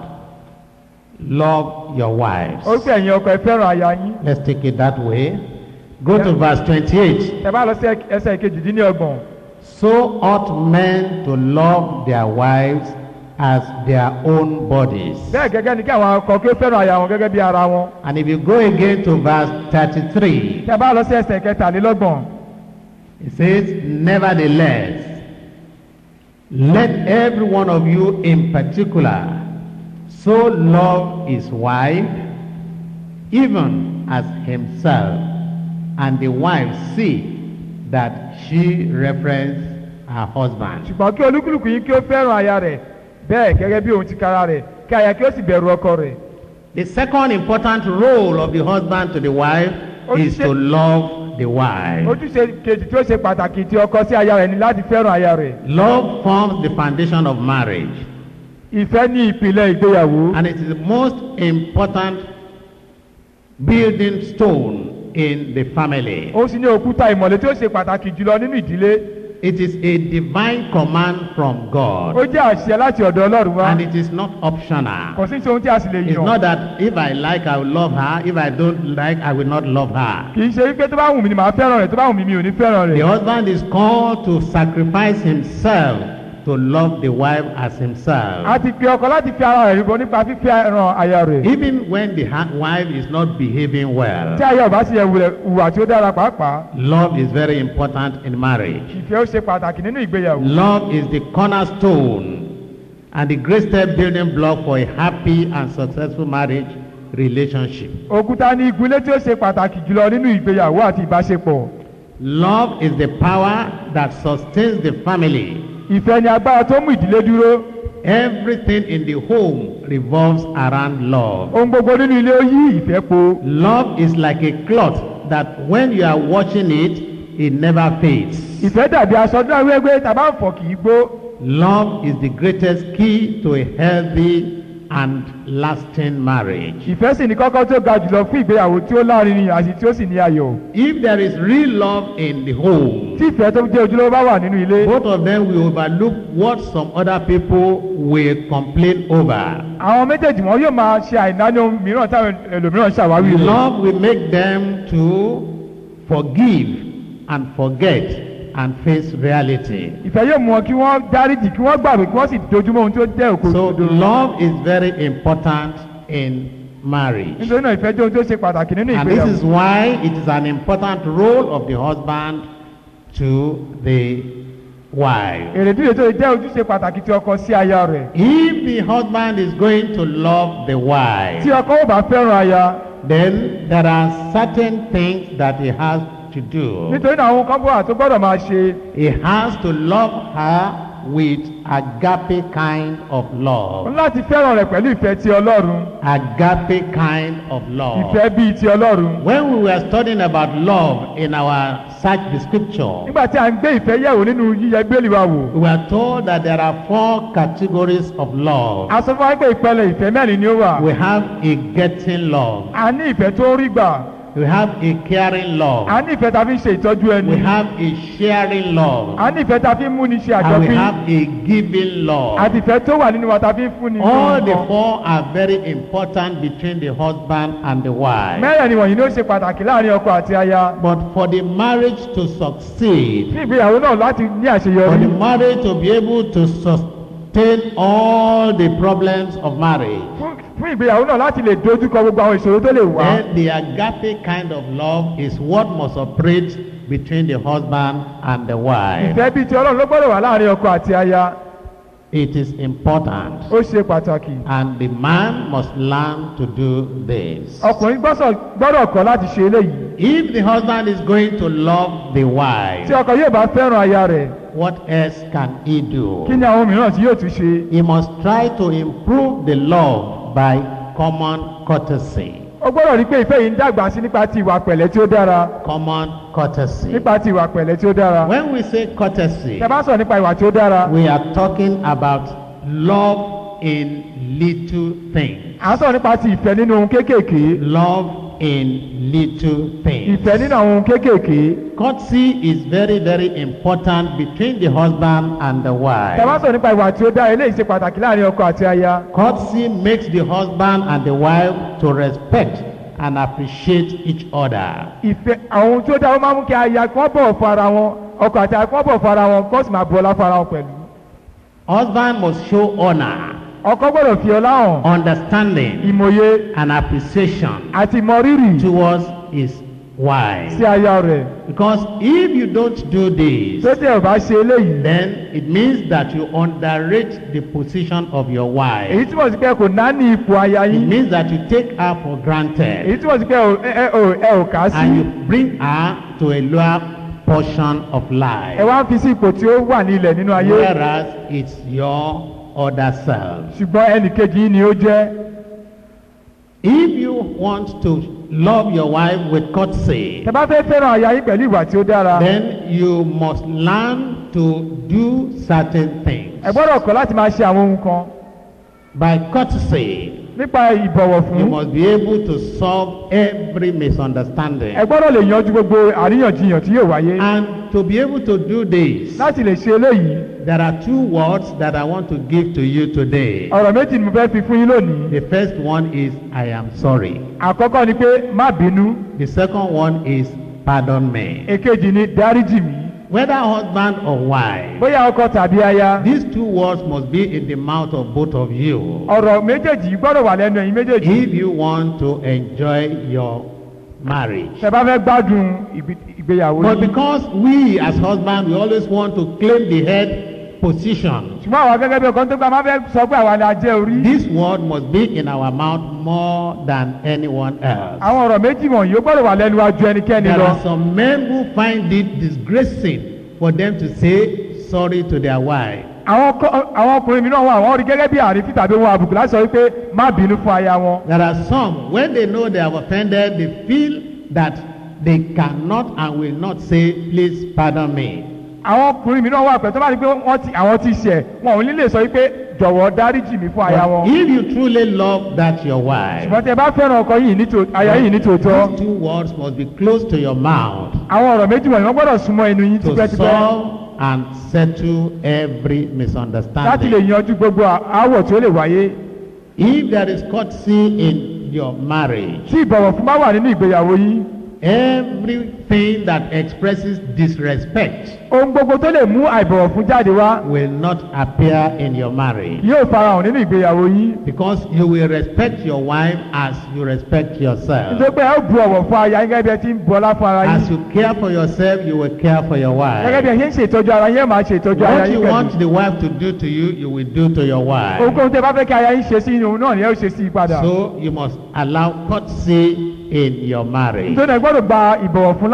love your wives. ó pè ẹ̀yin ọkọ ẹ fẹ́ràn aya yín Let's take it that way. Go to verse 28. tí a bá lọ sí ẹsẹ̀ ìkejìdínlọ́gbọ̀n So ought men to love their wives as their own bodies. bẹ́ẹ̀ gẹ́gẹ́ ni kí àwọn ọkọ kí ó fẹ́ràn aya wọn gẹ́gẹ́ bí ara wọn And if you go again to verse 33, tí a bá lọ sí ẹsẹ̀ kẹtàlélọ́gbọ̀n it says, Nevertheless, let every one of you in particular so love his wife, even as himself, and the wife see that she reference her husband. ṣùgbọ́n kí olúkúlùkù yín kí ó fẹ́ràn aya rẹ̀ bẹ́ẹ̀ gẹ́gẹ́ bí òun ti kára rẹ̀ kí aya kí ó sì bẹ̀rù ọkọ rẹ̀ The second important role of the husband to the wife is to love the wife. ojúṣe kejì tí ó ṣe pàtàkì ti ọkọ sí aya rẹ̀ ni láti fẹ́ràn aya rẹ̀ Love forms the foundation of marriage. ìfẹ́ ní ìpìlẹ̀ ìgbéyàwó And it is the most important building stone in the family. ó sì ní òkúta ìmọ̀lẹ̀ tí ó ṣe pàtàkì jùlọ nínú ìdílé It is a divine command from ó God. jẹ́ àṣẹ láti ọ̀dọ̀ ọlọ́run wá And it is not optional. kò sí ohun tí a sì lè It's yàn not that if I like, I will love her. If I don't like, I will not love her. kì í ṣe wípé tó bá wù mí ni màá fẹ́ràn rẹ̀ tó bá wù mí mi ò ní fẹ́ràn The rẹ̀ husband is called to sacrifice himself to love the wife as a himself. ti pe ọkọ láti fi ara rẹ̀ rúbọ nípa fífẹ́ràn aya rẹ̀ Even when the ha- wife is not behaving tí well, aya ò bá sì yẹ wulẹ̀ hùwà tí ó dára pàápàá love is very important in marriage. ìfẹ́ ó ṣe pàtàkì nínú ìgbéyàwó Love is the cornerstone and the great step building block for a happy and successful marriage relationship. òkúta ní igunlé tí ó ṣe pàtàkì jùlọ nínú ìgbéyàwó àti ìbáṣepọ̀ Love is the power that sustains the family. ìfẹ́ ni agbára tó mú ìdílé dúró Everything in the home revolves around love. ohun gbogbo nínú ilé ó yí ìfẹ́ po Love is like a cloth that when you are washing it, it never fades. ìfẹ́ dàbí aṣọ náà wéwé tàbá ń fọ̀ kì í gbó Love is the greatest key to a healthy and lasting marriage. ìfẹ́ sì ní kọ́kọ́ tó ga jùlọ fún ìgbéyàwó tí ó lárinrin àti tí ó sì ní ayọ̀ If there is real love in the home, tí ìfẹ́ tó jẹ́ ojúlówó bá wà nínú ilé both of them will overlook what some other people will complain over. àwọn méjèèjì wọn yóò máa ṣe àìnáni ohun mìíràn táwọn ẹlòmíràn ṣàwárí rẹ̀ Love will make them to forgive and forget and face reality. ìfẹ́ yóò mú wọn kí wọ́n dáríjì kí wọ́n gbàgbé kí wọ́n sì dojúmọ́ ohun tí ó jẹ́ òkú So òdodo love is very important in marriage. nítorí náà ìfẹ́ jẹ́ ohun tó ṣe pàtàkì nínú And this is ìgbéyàwó why it is an important role of the husband to the wife. èrèdí rẹ̀ tó lè jẹ́ ojúṣe pàtàkì tí ọkọ sí aya rẹ̀ If the husband is going to love the tí wife, ọkọ ò bá fẹ́ràn aya then there are certain things that he has to do. nítorí náà àwọn kan bọ́ àti gbọ́dọ̀ máa ṣe He has to love her with agape kind of o ní love. láti fẹ́ràn rẹ̀ pẹ̀lú ìfẹ́ ti ọlọ́run Agape kind of love. ìfẹ́ bíi ti ọlọ́run When we were studying about love in our search the scripture, nígbà tí a ń gbé ìfẹ́ yẹ̀wò nínú yíyẹ gbélé wa wò we were told that there are four categories of love. a sọ fún wa pé ìpele ìfẹ́ mẹ́rin ni ó wà We have a getting love. a ní ìfẹ́ tó ń rí gbà We have a caring love. a ní ìfẹ́ tá a fi ń ṣe ìtọ́jú ẹni We have a sharing love. a ní ìfẹ́ tá a fi ń múni ṣe And we àjọpín have a giving love. àti ìfẹ́ tó wà nínú wa tá a fi ń fúnni ní All the nǹkan. four are very important between the husband and the wife. mẹ́rẹ̀ẹ̀rin wọ̀nyí ló ṣe pàtàkì láàrin ọkọ àti aya But for the marriage to succeed, fún ìgbéyàwó náà láti ní for àṣeyọrí the marriage to be able to sustain all the problems of marriage, fún fún ìgbéyàwó náà láti lè dojúkọ gbogbo àwọn ìṣòro tó lè wá then the agape kind of love is what must operate between the husband and the wife. ìfẹ́ bíi ti ọlọ́run ló gbọ́dọ̀ wà láàrin ọkọ àti aya It is important. ó ṣe pàtàkì And the man must learn to do this. ọkùnrin gbọ́sọ̀- gbọ́dọ̀ kọ́ láti ṣe eléyìí If the husband is going to love the wife, tí ọkọ yóò bá fẹ́ràn aya rẹ̀ what else can he do? kí ni àwọn mìíràn tí yóò tún ṣe He must try to improve the love by common courtesy. ó gbọ́dọ̀ rí pé ìfẹ́ yìí ń dàgbà sí nípa ti ìwà pẹ̀lẹ́ tí ó dára Common courtesy. nípa ti ìwà pẹ̀lẹ́ tí ó dára When we say courtesy, tẹ́ bá sọ̀rọ̀ nípa ìwà tí ó dára we are talking about love in little things. à ń sọ̀rọ̀ nípa ti ìfẹ́ nínú ohun kéékèèké Love in little things. ìfẹ́ nínú àwọn ohun kéékèèké Courtesy is very, very important between the husband and the tẹ́ bá wife. sọ̀rọ̀ nípa ìwà tí ó dára eléyìí ṣe pàtàkì láàrin ọkọ àti aya Courtesy makes the husband and the wife to respect and appreciate each other. ìfẹ́ àwọn ohun tí ó dára ó máa ń mú kí aya kí wọ́n bọ̀wọ̀ fún ara wọn ọkọ àti aya kí wọ́n bọ̀wọ̀ fún ara wọn kí wọ́n sì máa bu ọlá fún ara wọn pẹ̀lú Husband must show honor, ọkọ gbọ́dọ̀ fi ọlá hàn understanding, ìmòye and appreciation àti ìmọrírì towards his wife. sí aya rẹ̀ Because if you don't do this, tó tẹ̀ ọ̀ bá ṣe eléyìí then it means that you underrate the position of your wife. èyí túmọ̀ sí pé kò náání ipò aya It yín means that you take her for granted èyí túmọ̀ sí pé ò- ẹ ẹ- ò- ẹ ò kà á sí and you bring her to a lower portion of ẹ life. wá ń fi sí ipò tí ó wà ní ilẹ̀ nínú ayé Whereas it's your other self. ṣùgbọ́n ẹnì kejì yín ni ó jẹ́ If you want to love your wife with courtesy, tẹ́ bá fẹ́ fẹ́ràn aya yín pẹ̀lú ìwà tí ó dára then you must learn to do certain things. ẹ gbọ́dọ̀ kọ́ láti máa ṣe àwọn ohun kan By courtesy, nípa ìbọ̀wọ̀ you fún must be able to solve every misunderstanding. ẹ gbọ́dọ̀ lè yanjú gbogbo àríyànjiyàn tí yóò wáyé And to be able to do this, láti lè ṣe eléyìí there are two words that I want to give to you today. ọ̀rọ̀ méjì ni mo fẹ́ fi fún yín lónìí The first one is, I am sorry. àkọ́kọ́ ni pé má bínú The second one is, pardon me. èkejì ni dáríjì mí Whether husband or wife, bóyá ọkọ tàbí aya these two words must be in the mouth of both of you ọ̀rọ̀ méjèèjì yìí gbọ́dọ̀ wà lẹ́nu ẹ̀yin méjèèjì if you want to enjoy your marriage. tẹ́ bá fẹ́ gbádùn ìgbé- ìgbéyàwó But yìí because we as husbands, we always want to claim the head position, ṣùgbọ́n àwọn gẹ́gẹ́ bí ọkàn tó gbà máa fẹ́ sọ pé àwa ni a jẹ́ orí this word must be in our mouth more than anyone else. àwọn ọ̀rọ̀ méjì wọ̀nyí ó gbọ́dọ̀ wà lẹ́nu wa ju ẹnikẹ́ni There lọ are some men who find it disgracing for them to say sorry to their wife. àwọn ọkọ- àwọn ọkùnrin mìíràn wà wọ́n rí gẹ́gẹ́ bí àrífín tàbí ohun àbùkù láti sọ wípé má bínú fún aya wọn There are some, when they know they have offended, they feel that they cannot and will not say, please pardon me. àwọn ọkùnrin mìíràn wà pẹ̀lú tó bá rí pé wọ́n ti àwọn ti ṣẹ̀ wọn ò ní lè sọ wípé jọ̀wọ́ dáríjì mí fún aya But wọn if you truly love that your wife, ṣùgbọ́n tẹ bá fẹ́ràn ọkọ yìí nítò aya yìí nítòótọ́ these two words must be close to your mouth àwọn ọ̀rọ̀ méjì wọ̀nyí wọ́n gbọ́dọ̀ súnmọ́ ẹnu yín to tipẹ́tipẹ́ solve and settle every láti lè misunderstanding. yanjú gbogbo aáwọ̀ tí ó lè wáyé If there is courtesy in your marriage, tí ìbọ̀wọ̀ fún bá wà nínú ìgbéyàwó yín everything that expresses disrespect ohun gbogbo tó lè mú àìbọ̀wọ̀ fún jáde wá will not appear in your marriage. yóò farahàn nínú ìgbéyàwó yín Because you will respect your wife as you respect yourself. nítorí pé ẹ ó bu ọ̀wọ̀ fún aya yín gẹ́gẹ́ bí ẹ ti ń bu ọlá fún ara yín As you care for yourself, you will care for your gẹ́gẹ́ bí wife. ẹ ṣe ń ṣètọ́jú ara yín ẹ máa ṣe ìtọ́jú ara What yín you pẹ̀lú want the wife to do to you, you will do to your wife. ohunkóhun tẹ bá fẹ́ kí aya yín ṣe sí òun náà ni ẹ ó ṣe sí i padà So you must allow courtesy in your marriage. nítorí ẹ gbọ́dọ̀ gba ìbọ̀wọ̀ fún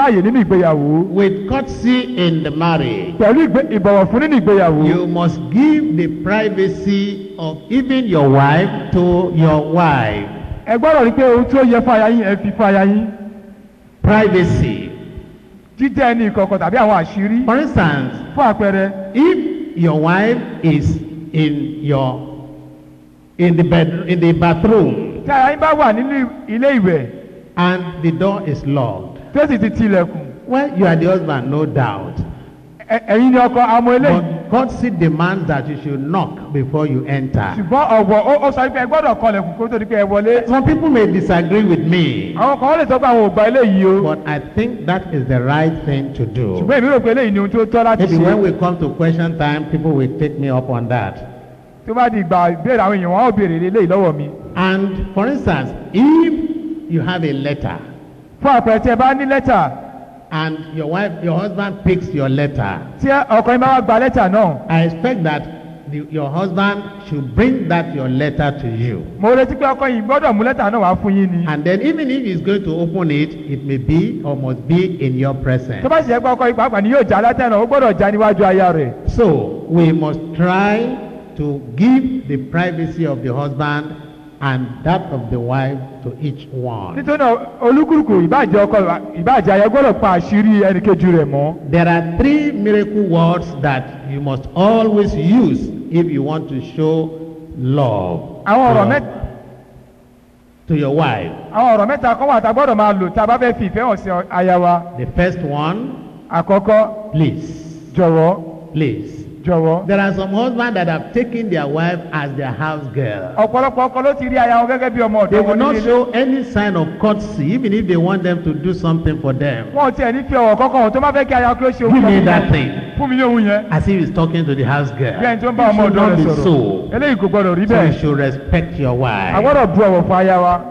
láàyè nínú ìgbéyàwó With courtesy in the marriage, pẹ̀lú ìgbé- ìbọ̀wọ̀ fún nínú ìgbéyàwó you must give the privacy of even your wife to your wife. ẹ gbọ́dọ̀ rí pé ohun tí ó yẹ fún aya yín ẹ fi fún aya yín Privacy. jíjẹ́ ẹni ìkọ̀kọ̀ tàbí àwọn àṣírí For instance, fún àpẹẹrẹ if your wife is in your in the bed in the bathroom tí aya yín bá wà nínú ilé ìwẹ̀ and the door is locked, tí ó sì ti tilẹ̀kùn well, you are the husband, no doubt. ẹ- ẹ̀yin ni ọkọ amọ̀ eléyìí But God still demands that you should knock before you enter. ṣùgbọ́n ọ̀wọ̀ ó ó sọ pé ẹ gbọ́dọ̀ kọlẹ̀kùn kó tó di pé ẹ wọlé Some people may disagree with me, àwọn kan lè sọ pé àwọn ò gba eléyìí o but I think that is the right thing to do. ṣùgbọ́n èmi rò pé eléyìí ni ohun tí ó tọ́ láti Maybe ṣe when we come to question time, people will take me up on that. tó bá di ìgbà ìbéèrè àwọn èèyàn wọn ò béèrè eléyìí lọ́wọ́ mi And for instance, if you have a letter fún àpẹẹrẹ tí ẹ bá ní lẹ́tà and your wife, your husband picks your letter, tí ọkọ yín bá wá gba lẹ́tà náà I expect that the, your husband should bring that your letter to you. mo retí pé ọkọ yìí gbọ́dọ̀ mú lẹ́tà náà wá fún yín ni And then even if he's going to open it, it may be or must be in your presence. tó bá sì yẹ pé ọkọ yìí pàápàá ni yóò já lẹ́tà náà ó gbọ́dọ̀ já níwájú aya rẹ̀ So we must try to give the privacy of the husband and that of the wife to each one. nítorí náà olúkúlùkù ìbàjẹ́ ọkọ ìbàjẹ́ aya gbọ́dọ̀ pa àṣírí ẹnìkejì rẹ̀ mọ́ There are three miracle words that you must always use if you want to show love àwọn ọ̀rọ̀ to, mẹ́ta to your wife. àwọn ọ̀rọ̀ mẹ́ta kan wà tá a gbọ́dọ̀ máa lò tá a bá fẹ́ fi ìfẹ́ hàn sí aya wa The first one, àkọ́kọ́ please, jọ̀wọ́ please. jọ̀wọ́ There are some husbands that have taken their wife as their house girl. ọ̀pọ̀lọpọ̀ ọkọ ló ti rí aya wọn gẹ́gẹ́ bí ọmọ They ọ̀dọ́ will wọn not nílé show any sign of courtesy even if they want them to do something for them. wọn ò tiẹ̀ ní fi ọ̀wọ̀ kọ́kọ́ wọn tó má fẹ́ kí aya kí ó ṣe Give me kan that fún thing. fún mi ní ohun yẹn As if he's talking to the house girl. bí ẹni tó ń bá It ọmọ should ọ̀dọ́ not rẹ̀ be sọ̀rọ̀ so. eléyìí kò gbọdọ̀ rí So you bẹ́ẹ̀ should respect your a wife. gbọ́dọ̀ bu ọ̀wọ̀ fún aya wa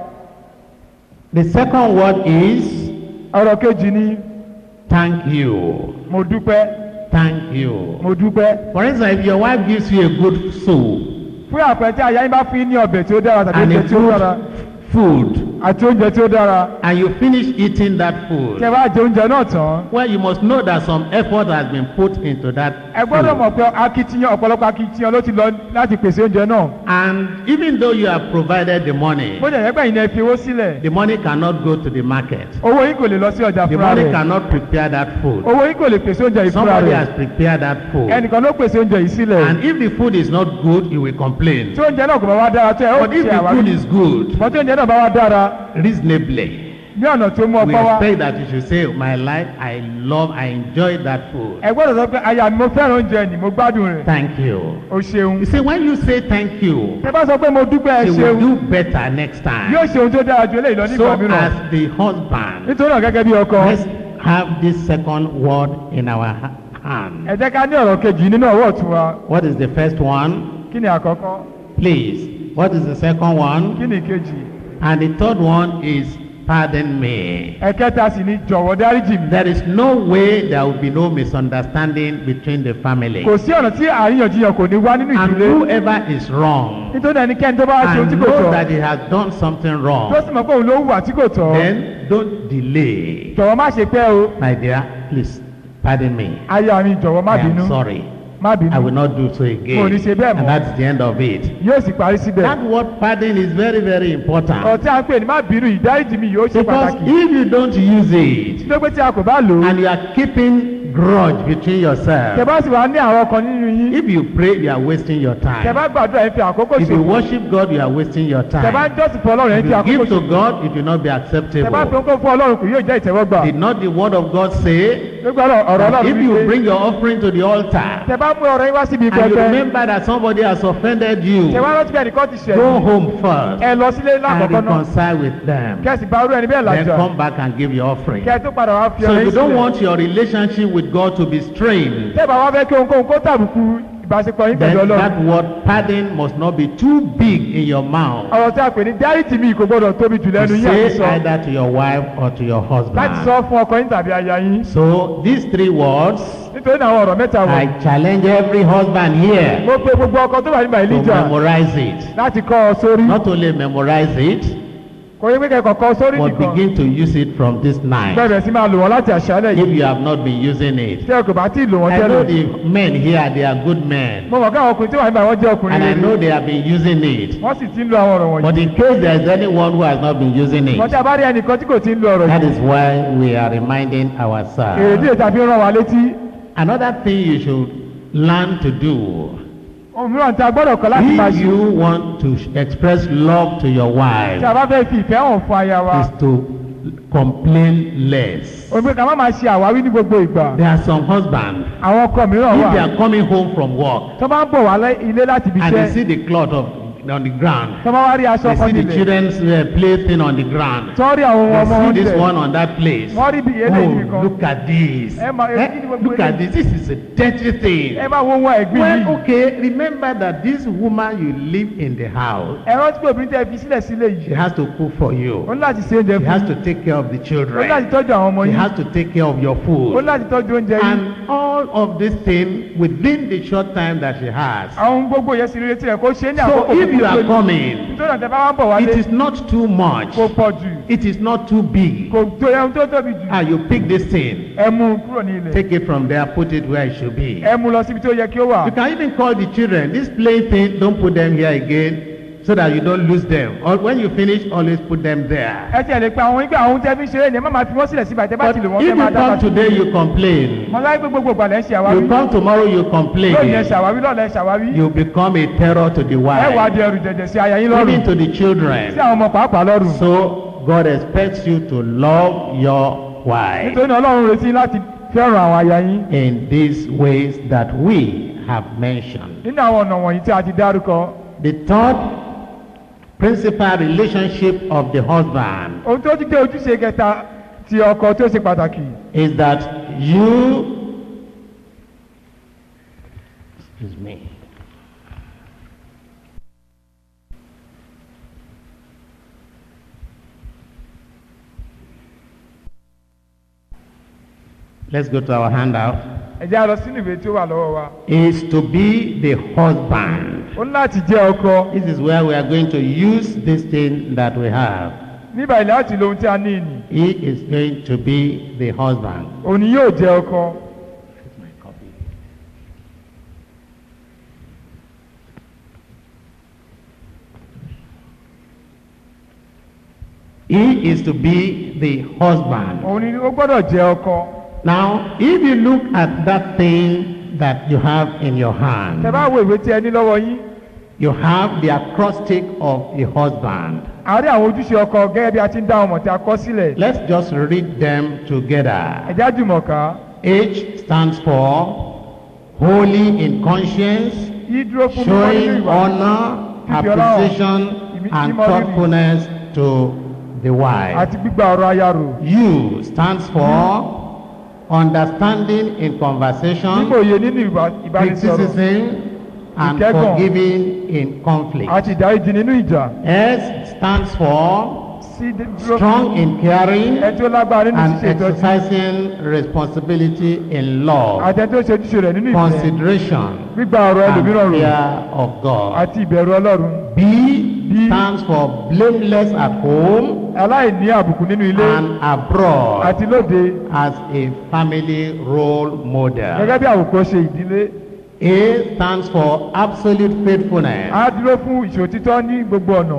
The second word is ọ̀rọ̀ kejì ni thank you. mo dúpẹ́ Thank you. mo dúpẹ́ For instance, if your wife gives you a good soup fún àpẹẹrẹ tí aya yín bá fún yín ní ọbẹ̀ tí ó dára tàbí and a oúnjẹ tí ó dára good food àti oúnjẹ tí ó dára and you finish eating that tí ẹ food, bá jẹ oúnjẹ náà tán well, you must know that some effort has been put into that ẹ gbọ́dọ̀ food. mọ̀ pé akitiyan ọ̀pọ̀lọpọ̀ akitiyan ló ti lọ láti pèsè oúnjẹ náà And even though you have provided the money, bó jẹ́ ẹgbẹ́ yìí ni ẹ fi owó sílẹ̀ the money cannot go to the market. owó yín kò lè lọ sí ọjà The fúnra money rẹ̀ cannot prepare that food. owó yín kò lè pèsè oúnjẹ yìí fúnra Somebody rẹ̀ has prepared that food. ẹnìkan ló pèsè oúnjẹ yìí sílẹ̀ And if the food is not good, you will complain. tí oúnjẹ náà kò bá wá dára tó ẹ ó But if ṣe the food àwárí is good, ṣùgbọ́n tí oúnjẹ náà bá wá dára reasonably, ní ọ̀nà tó mú we ọpọ́ wá expect that you should say, My life, I love, I enjoy that food. ẹ gbọ́dọ̀ sọ pé aya mi mo fẹ́ràn oúnjẹ ni mo gbádùn rẹ̀ Thank you. o ṣeun You see, when you say thank you, ẹ bá sọ pé mo dúpẹ́ ẹ you ṣeun will do better next time. yóò ṣe ohun tó dára ju eléyìí lọ So, nígbà mìíràn as the husband, nítorí náà gẹ́gẹ́ bí ọkọ let's have this second word in our ha- hand. ẹ jẹ́ ká ní ọ̀rọ̀ kejì nínú ọwọ́ ọ̀tún wa What is the first one? kí ni àkọ́kọ́ Please. What is the second one? kí ni ìkejì And the third one is pardon me. ẹ̀kẹta sì ni jọ̀wọ́ dáríjì mi There is no way there will be no misunderstanding between the family. kò sí ọ̀nà tí àríyànjiyàn kò ní wá nínú And ìdílé whoever is wrong nítorí ẹnikẹ́ni tó bá wá ṣe ohun and tí kò knows tọ́ that he has done something tó wrong, sì mọ̀ pé òun ló hùwà tí kò tọ́ then don't delay. jọ̀wọ́ má ṣe pẹ́ o My dear, please pardon me. aya mi jọ̀wọ́ má I am bínú sorry. má I will bínú not do so Mo ní ṣe again. bẹ́ẹ̀ mọ́. And that's the end of it. yóò sì parí síbẹ̀ That word pardon is very, very important. ọ̀rọ̀ tí a ń pè ní má bínú ìdáríjì mi yóò ṣe Because pàtàkì if you don't use it tó pé tí a kò bá lò ó and you are keeping grudge between tẹ yourselves, bá sì wá ní àwọn ọkàn nínú yín if you pray, you are wasting your tẹ bá time. gbàdúrà yín fi àkókò If you ṣòfò worship God, you are wasting your tẹ bá time. jọ́sìn fún ọlọ́run yín If fi you àkókò give to ṣòfò God, it will not be tẹ bá fi acceptable. ohun fún ọlọ́run kò yóò jẹ́ ìtẹ́wọ́gbà Did not the word of God say gbogbo ọ̀rọ̀ ọ̀rọ̀ that ọlọ́run if you wípé bring your offering to the altar tẹ bá mú ọ̀rọ̀ yín wá síbi and you pẹpẹ remember that somebody has offended you, tẹ wá rántí bí ẹnìkan ti ṣẹ̀ go yín, home first ẹ lọ sílé and lákọ̀ọ́kọ́ náà reconcile with them. kẹ́sì bá rú ẹni bẹ́ẹ̀ Then làjà come back and give your offering. kẹ́ ẹ tó padà wá fi So ọ̀rọ̀ if you yín don't sílẹ̀ want your relationship with God to be strained, tẹ́ bá wá fẹ́ kí ohunkóhun kó tàbùkù ìbáṣepọ̀ yín pẹ̀lú then ọlọ́run that word pardon must not be too big in your mouth ọ̀rọ̀ tí a pè ní dáríjì mi kò gbọ́dọ̀ tóbi jù to lẹ́nu yín àti say sọ either to your wife or to your láti husband. sọ fún ọkọ yín tàbí aya yín So these three words, nítorí náà àwọn ọ̀rọ̀ mẹ́ta wọ̀ I challenge every husband here mo pe gbogbo ọkọ tó wà nígbà to ìlíjà memorize it. láti kọ́ ọ sórí Not only memorize it, kò yẹ pé kẹ́kọ̀ọ́ kọ sórí but nìkan begin to use it from this night. bẹ̀rẹ̀ sí máa lò wọ́n láti àṣálẹ̀ If yìí you have not been using it. tí ẹ kò bá tí ì lò wọ́n I know tẹ́lẹ̀ the men here, they are good men. mo mọ̀ káwọn ọkùnrin tí wọ́n nígbà wọ́n jẹ́ ọkùnrin And I rere know they have been using it. wọ́n sì ti ń lo àwọn ọ̀rọ̀ But wọ̀nyí in case there is anyone who has not been using wọ́n tí it, a bá rí ẹnìkan tí kò ti ń lo ọ̀rọ̀ that yìí is why we are reminding èrèdí ourselves. ètò àfi rán wa létí Another thing you should learn to do ohun mìíràn tí a gbọ́dọ̀ kọ́ láti máa if ṣe you want to express love to your tí a wife bá fẹ́ fi ìfẹ́ hàn fún aya wa is to complain less. òun pé ká má máa ṣe àwáwí ní gbogbo ìgbà There are some husbands, àwọn ọkọ mìíràn if wà they are coming home from work tó bá ń bọ̀ wá lẹ́- ilé láti ibi and they iṣẹ́ see the cloth of, on the ground, tó bá wá rí aṣọ they kan see the nílẹ̀ children's uh, plaything on the ground, tó rí àwọn they ọmọ wọn see this nílẹ̀ one on that place. wọ́n rí bí eléyìí Oh, nìkan look at this. Ẹ máa- Eh, kí ni gbogbo Look at this. eléyìí? This is a dirty thing. ẹ máa wo wọn ẹ̀gbin Well, yìí okay, remember that this woman you live in the house, ẹ rántí pé obìnrin tẹ́ fi sílẹ̀ sílé she yìí has to cook for ó you. ní láti ṣe oúnjẹ She has fún to take care of the ó ní láti children. tọ́jú àwọn ọmọ She yìí has to take care of your ó ní food. láti tọ́jú oúnjẹ yìí And all of this thing within the short time that she has. àwọn ohun gbogbo yẹn sì rí retí rẹ̀ kó ṣe é ní So àkókò if you are coming, nítorí àtẹ bá wá ń bọ̀ wálé it is not too much. kò pọ̀ jù It is not too big. kò tó ẹun tó tóbi jù Ah, you pick this thing, ẹ mú un kúrò ní ilẹ̀ take it from there, put it where it should be. ẹ mú un lọ síbi tó yẹ kí ó wà You can even call the children. This play thing, don't put them here again so that you don't lose them. Or when you finish, always put them there. ẹ tiẹ̀ lè pe àwọn ìgbà àwọn oúnjẹ fi ń ṣeré ni ẹ má máa fi wọ́n sílẹ̀ síbà tẹ́ bá But ti lò if wọ́n you fẹ́ máa dá come pàtó. today, you complain. mo láyé pé gbogbo ìgbà lẹ́ ń ṣe You àwáwí come tomorrow, you lónìí ẹ complain. ṣàwáwí lọ́la ẹ ṣàwáwí You become a terror to the ẹ wà á wife, di ẹrù jẹjẹ sí aya yín lọ́rùn even to the sí children. àwọn ọmọ pàápàá lọ́rùn So God expects you to love your wife nítorí náà ọlọ́run retí láti fẹ́ràn àwọn aya yín in these ways that we have mentioned. nínú àwọn ọ̀nà wọ̀nyí tí a ti dárúkọ The third principal relationship of the husband ohun tó ti jẹ́ ojúṣe kẹta ti ọkọ tó ṣe pàtàkì is that you excuse me let's go to our handout ẹ jẹ́ a lọ sínú ìwé tí ó wà lọ́wọ́ wa is to be the husband ó ní láti jẹ́ ọkọ this is where we are going to use this thing that we have níbà ilẹ̀ láti lo ohun tí a ní ìní he is going to be the husband òní yóò jẹ́ ọkọ he is to be the husband òun ni ó gbọ́dọ̀ jẹ́ ọkọ Now, if you look at that thing that you have in your tẹ hand, bá wo ìwé tí ẹ ní lọ́wọ́ yín you have the acrostic of the husband. a rí àwọn ojúṣe ọkọ gẹ́gẹ́ bí a ti ń dá ọmọ tí a kọ́ sílẹ̀ Let's just read them together. ẹ̀já jùmọ̀ ká H stands for holy in conscience, yí dúró fún mímọ́ nínú showing ìwà honor, fífi ọlá hàn, appreciation, ìmí- and mímọ́ rírì, thoughtfulness to the wife. àti gbígba ọ̀rọ̀ aya rò U stands for understanding in conversation. nígbà òye nínú ìbá- ìbánisọ̀rọ̀ criticism and Ìkẹ́gàn. forgiving in conflict. àti ìdáríjì nínú ìjà S stands for sí dé- dúró fún strong in caring ẹ tí ó lágbára nínú and ṣíṣe ìtọ́jú exercising responsibility in love, àti ẹ tí ó ṣe ojúṣe rẹ̀ nínú ìfẹ́ consideration, gbígba ọ̀rọ̀ and ẹlòmíràn rò fear of God. àti ìbẹ̀rù ọlọ́run B stands for blameless at home aláìní àbùkù nínú ilé and abroad àti lóde as a family role model. gẹ́gẹ́ bí àwòkọ́ṣe ìdílé A stands for absolute faithfulness. á dúró fún ìṣòtítọ́ ní gbogbo ọ̀nà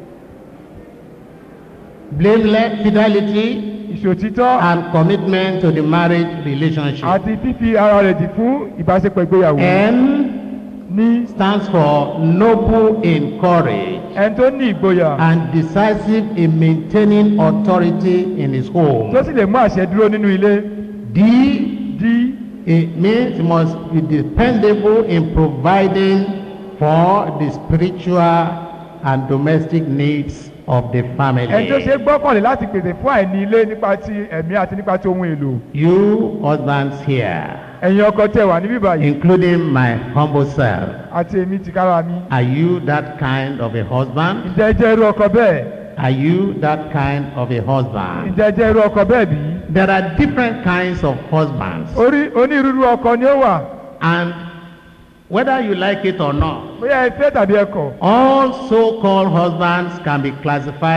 blameless fidelity ìṣòtítọ́ and commitment to the marriage relationship. àti fífi ara rẹ̀ dì fún ìbáṣepọ̀ ìgbéyàwó N ní stands for noble in courage ẹni tó ní ìgboyà and decisive in maintaining authority in his home. tó sì lè mú àṣẹ dúró nínú ilé D dí it means he must be dependable in providing for the spiritual and domestic needs of the family. ẹni tó ṣe é gbọ́kànlé láti pèsè fún àìní ilé nípa ti ẹ̀mí àti nípa ti ohun èlò You husbands here, ẹ̀yin ọkọ tẹ wà níbí báyìí including my humble self, àti èmi tìkára mi Are you that kind of a husband? ǹjẹ́ ẹ jẹ́ irú ọkọ bẹ́ẹ̀ Are you that kind of a husband? ǹjẹ́ ẹ jẹ́ irú ọkọ bẹ́ẹ̀ bí There are different kinds of husbands. orí onírúurú ọkọ ni ó wà And whether you like it or not, bóyá ẹ fẹ́ tàbí ẹ kọ̀ all so called husbands can be classified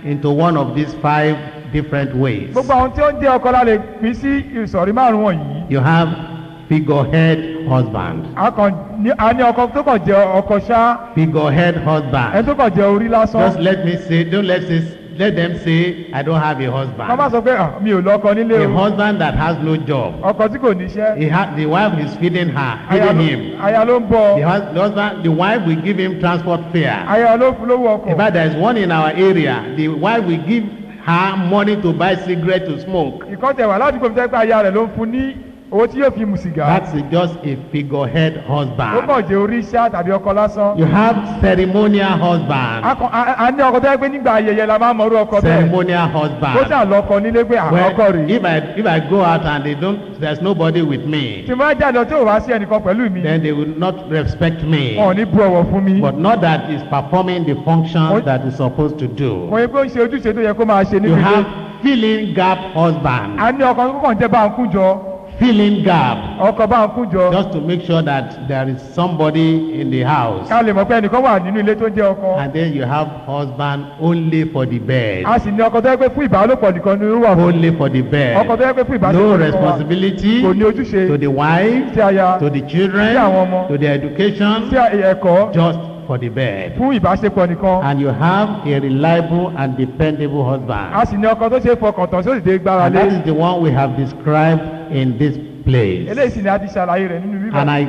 into one of these five different ways. gbogbo àwọn tí ó ń jẹ́ ọkọ la lè pín sí ìsọ̀rí márùn wọ̀nyí You have figurehead husband, a kàn ní a ní ọkọ tó kàn jẹ́ ọkọ ṣá figurehead ẹni husband. tó kàn jẹ́ orí lásán Just let me say, don't let say, let them say, I don't have a wọ́n bá husband. sọ pé "Ah, mi ò lọ́kọ nílé A o husband that has no job. ọkọ tí kò níṣẹ́ He ha- the wife is feeding her, aya feeding ló him. aya ló ń bọ̀ The, hus- the husband, the wife will give him transport fare. aya ló fún lówó In ọkọ̀ fact, there is one in our area. The wife will give her money to buy cigarette to smoke. ìkọ́tẹ̀ wà ládùúgbò mi tẹ́ pé aya rẹ̀ ló ń fún ní owó tí yóò fi mu sìgá That's just a figurehead ó husband. kàn jẹ́ orí ṣá tàbí ọkọ lásán You have ceremonial a husband. kàn- a- a ní ọkọ tó yẹ pé nígbà ayẹyẹ la máa ń mọrú ọkọ bẹ́ẹ̀ Ceremonial ó husband. ṣà lọ́kọ nílé pé àwọn ọkọ Well, rèé if I if I go out and they don't, there's nobody with me, tí mo bá jáde lọ tí ò wá sí ẹnìkan pẹ̀lú mi then they will not respect me. wọn ò ní bu ọ̀wọ̀ fún mi But not that he's performing the function What? that he's supposed to do. kò yẹ pé ó ń ṣe ojúṣe tó yẹ kó máa ṣe You níbi ilé have filling gap husband. a ní ọkọ tó kàn jẹ́ bá ń kún jọ Filling gap. ọkọ bá ń kún jọ Just to make sure that there is somebody in the house. ká lè mọ̀ pé ẹnìkan wà nínú ilé tó ń jẹ́ ọkọ And then you have husband only for the bed. a sì ní ọkọ tó yẹ pé fún ìbálòpọ̀ nìkan ni ó wà fún Only for the bed. ọkọ tó yẹ pé fún ìbálòpọ̀ No nìkan wà responsibility kò ní ojúṣe to the wife, sí aya to the children, Sí àwọn ọmọ. to the education, sí ẹ̀kọ́ just for the bed. fún ìbáṣepọ̀ nìkan And you have a reliable and dependable a husband. sì ní ọkọ tó ṣe é fọkàn tán tí ó sì dé gbára And lé that is the one we have described in this place. eléyìí sì ni a ti ṣàlàyé rẹ̀ nínú bíbá And I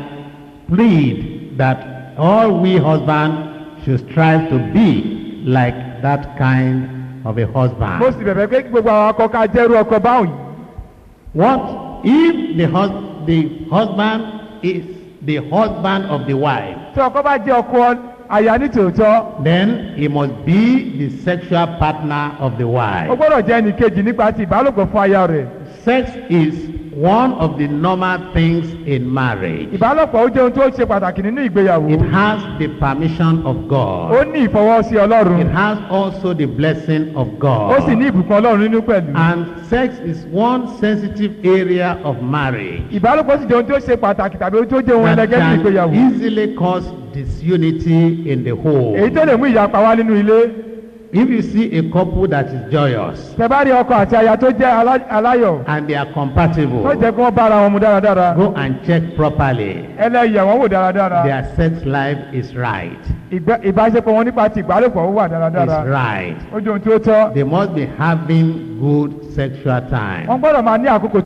plead that all we husbands should strive to be like that kind of a mo husband. sì bẹ̀bẹ̀ pé kí gbogbo àwọn akọ ká jẹ́rú ọkọ báwọn yìí What if the, hus- the husband is the husband of the wife? tí ọkọ bá jẹ́ ọkọ aya ní tòótọ́ Then he must be the sexual partner of the ó wife. gbọ́dọ̀ jẹ́ ẹnì kejì nípa ti ìbálòpọ̀ fún aya rẹ̀ Sex is one of the normal things in marriage. ìbálòpọ̀ ó jẹ́ ohun tó ṣe pàtàkì nínú ìgbéyàwó It has the permission of ó God. ní ìfọwọ́sí ọlọ́run It has also the blessing of ó sì ní God. ìbùkún ọlọ́run nínú pẹ̀lú And sex is one sensitive area of marriage ìbálòpọ̀ sì jẹ́ ohun tó ṣe pàtàkì tàbí ohun tó jẹ́ ohun that ẹlẹgẹ́ ní can ìgbéyàwó easily cause disunity in the èyí home. tó lè mú ìyapa wá nínú ilé If you see a couple that is joyous tẹ bá rí ọkọ àti aya tó jẹ́ alá- aláyọ̀ and they are tó compatible, jẹ́ kí wọ́n bára wọn mu dáradára go and check properly. ẹlẹ́yẹ̀ wọn wò dáradára Their sex life is right. Ìgbẹ́- ìbáṣepọ̀ wọn nípa ti ìbálòpọ̀ ó wà dáradára Is right. ó jẹ́ ohun tí ó tọ́ They must be having good sexual wọ́n time. gbọ́dọ̀ máa ní àkókò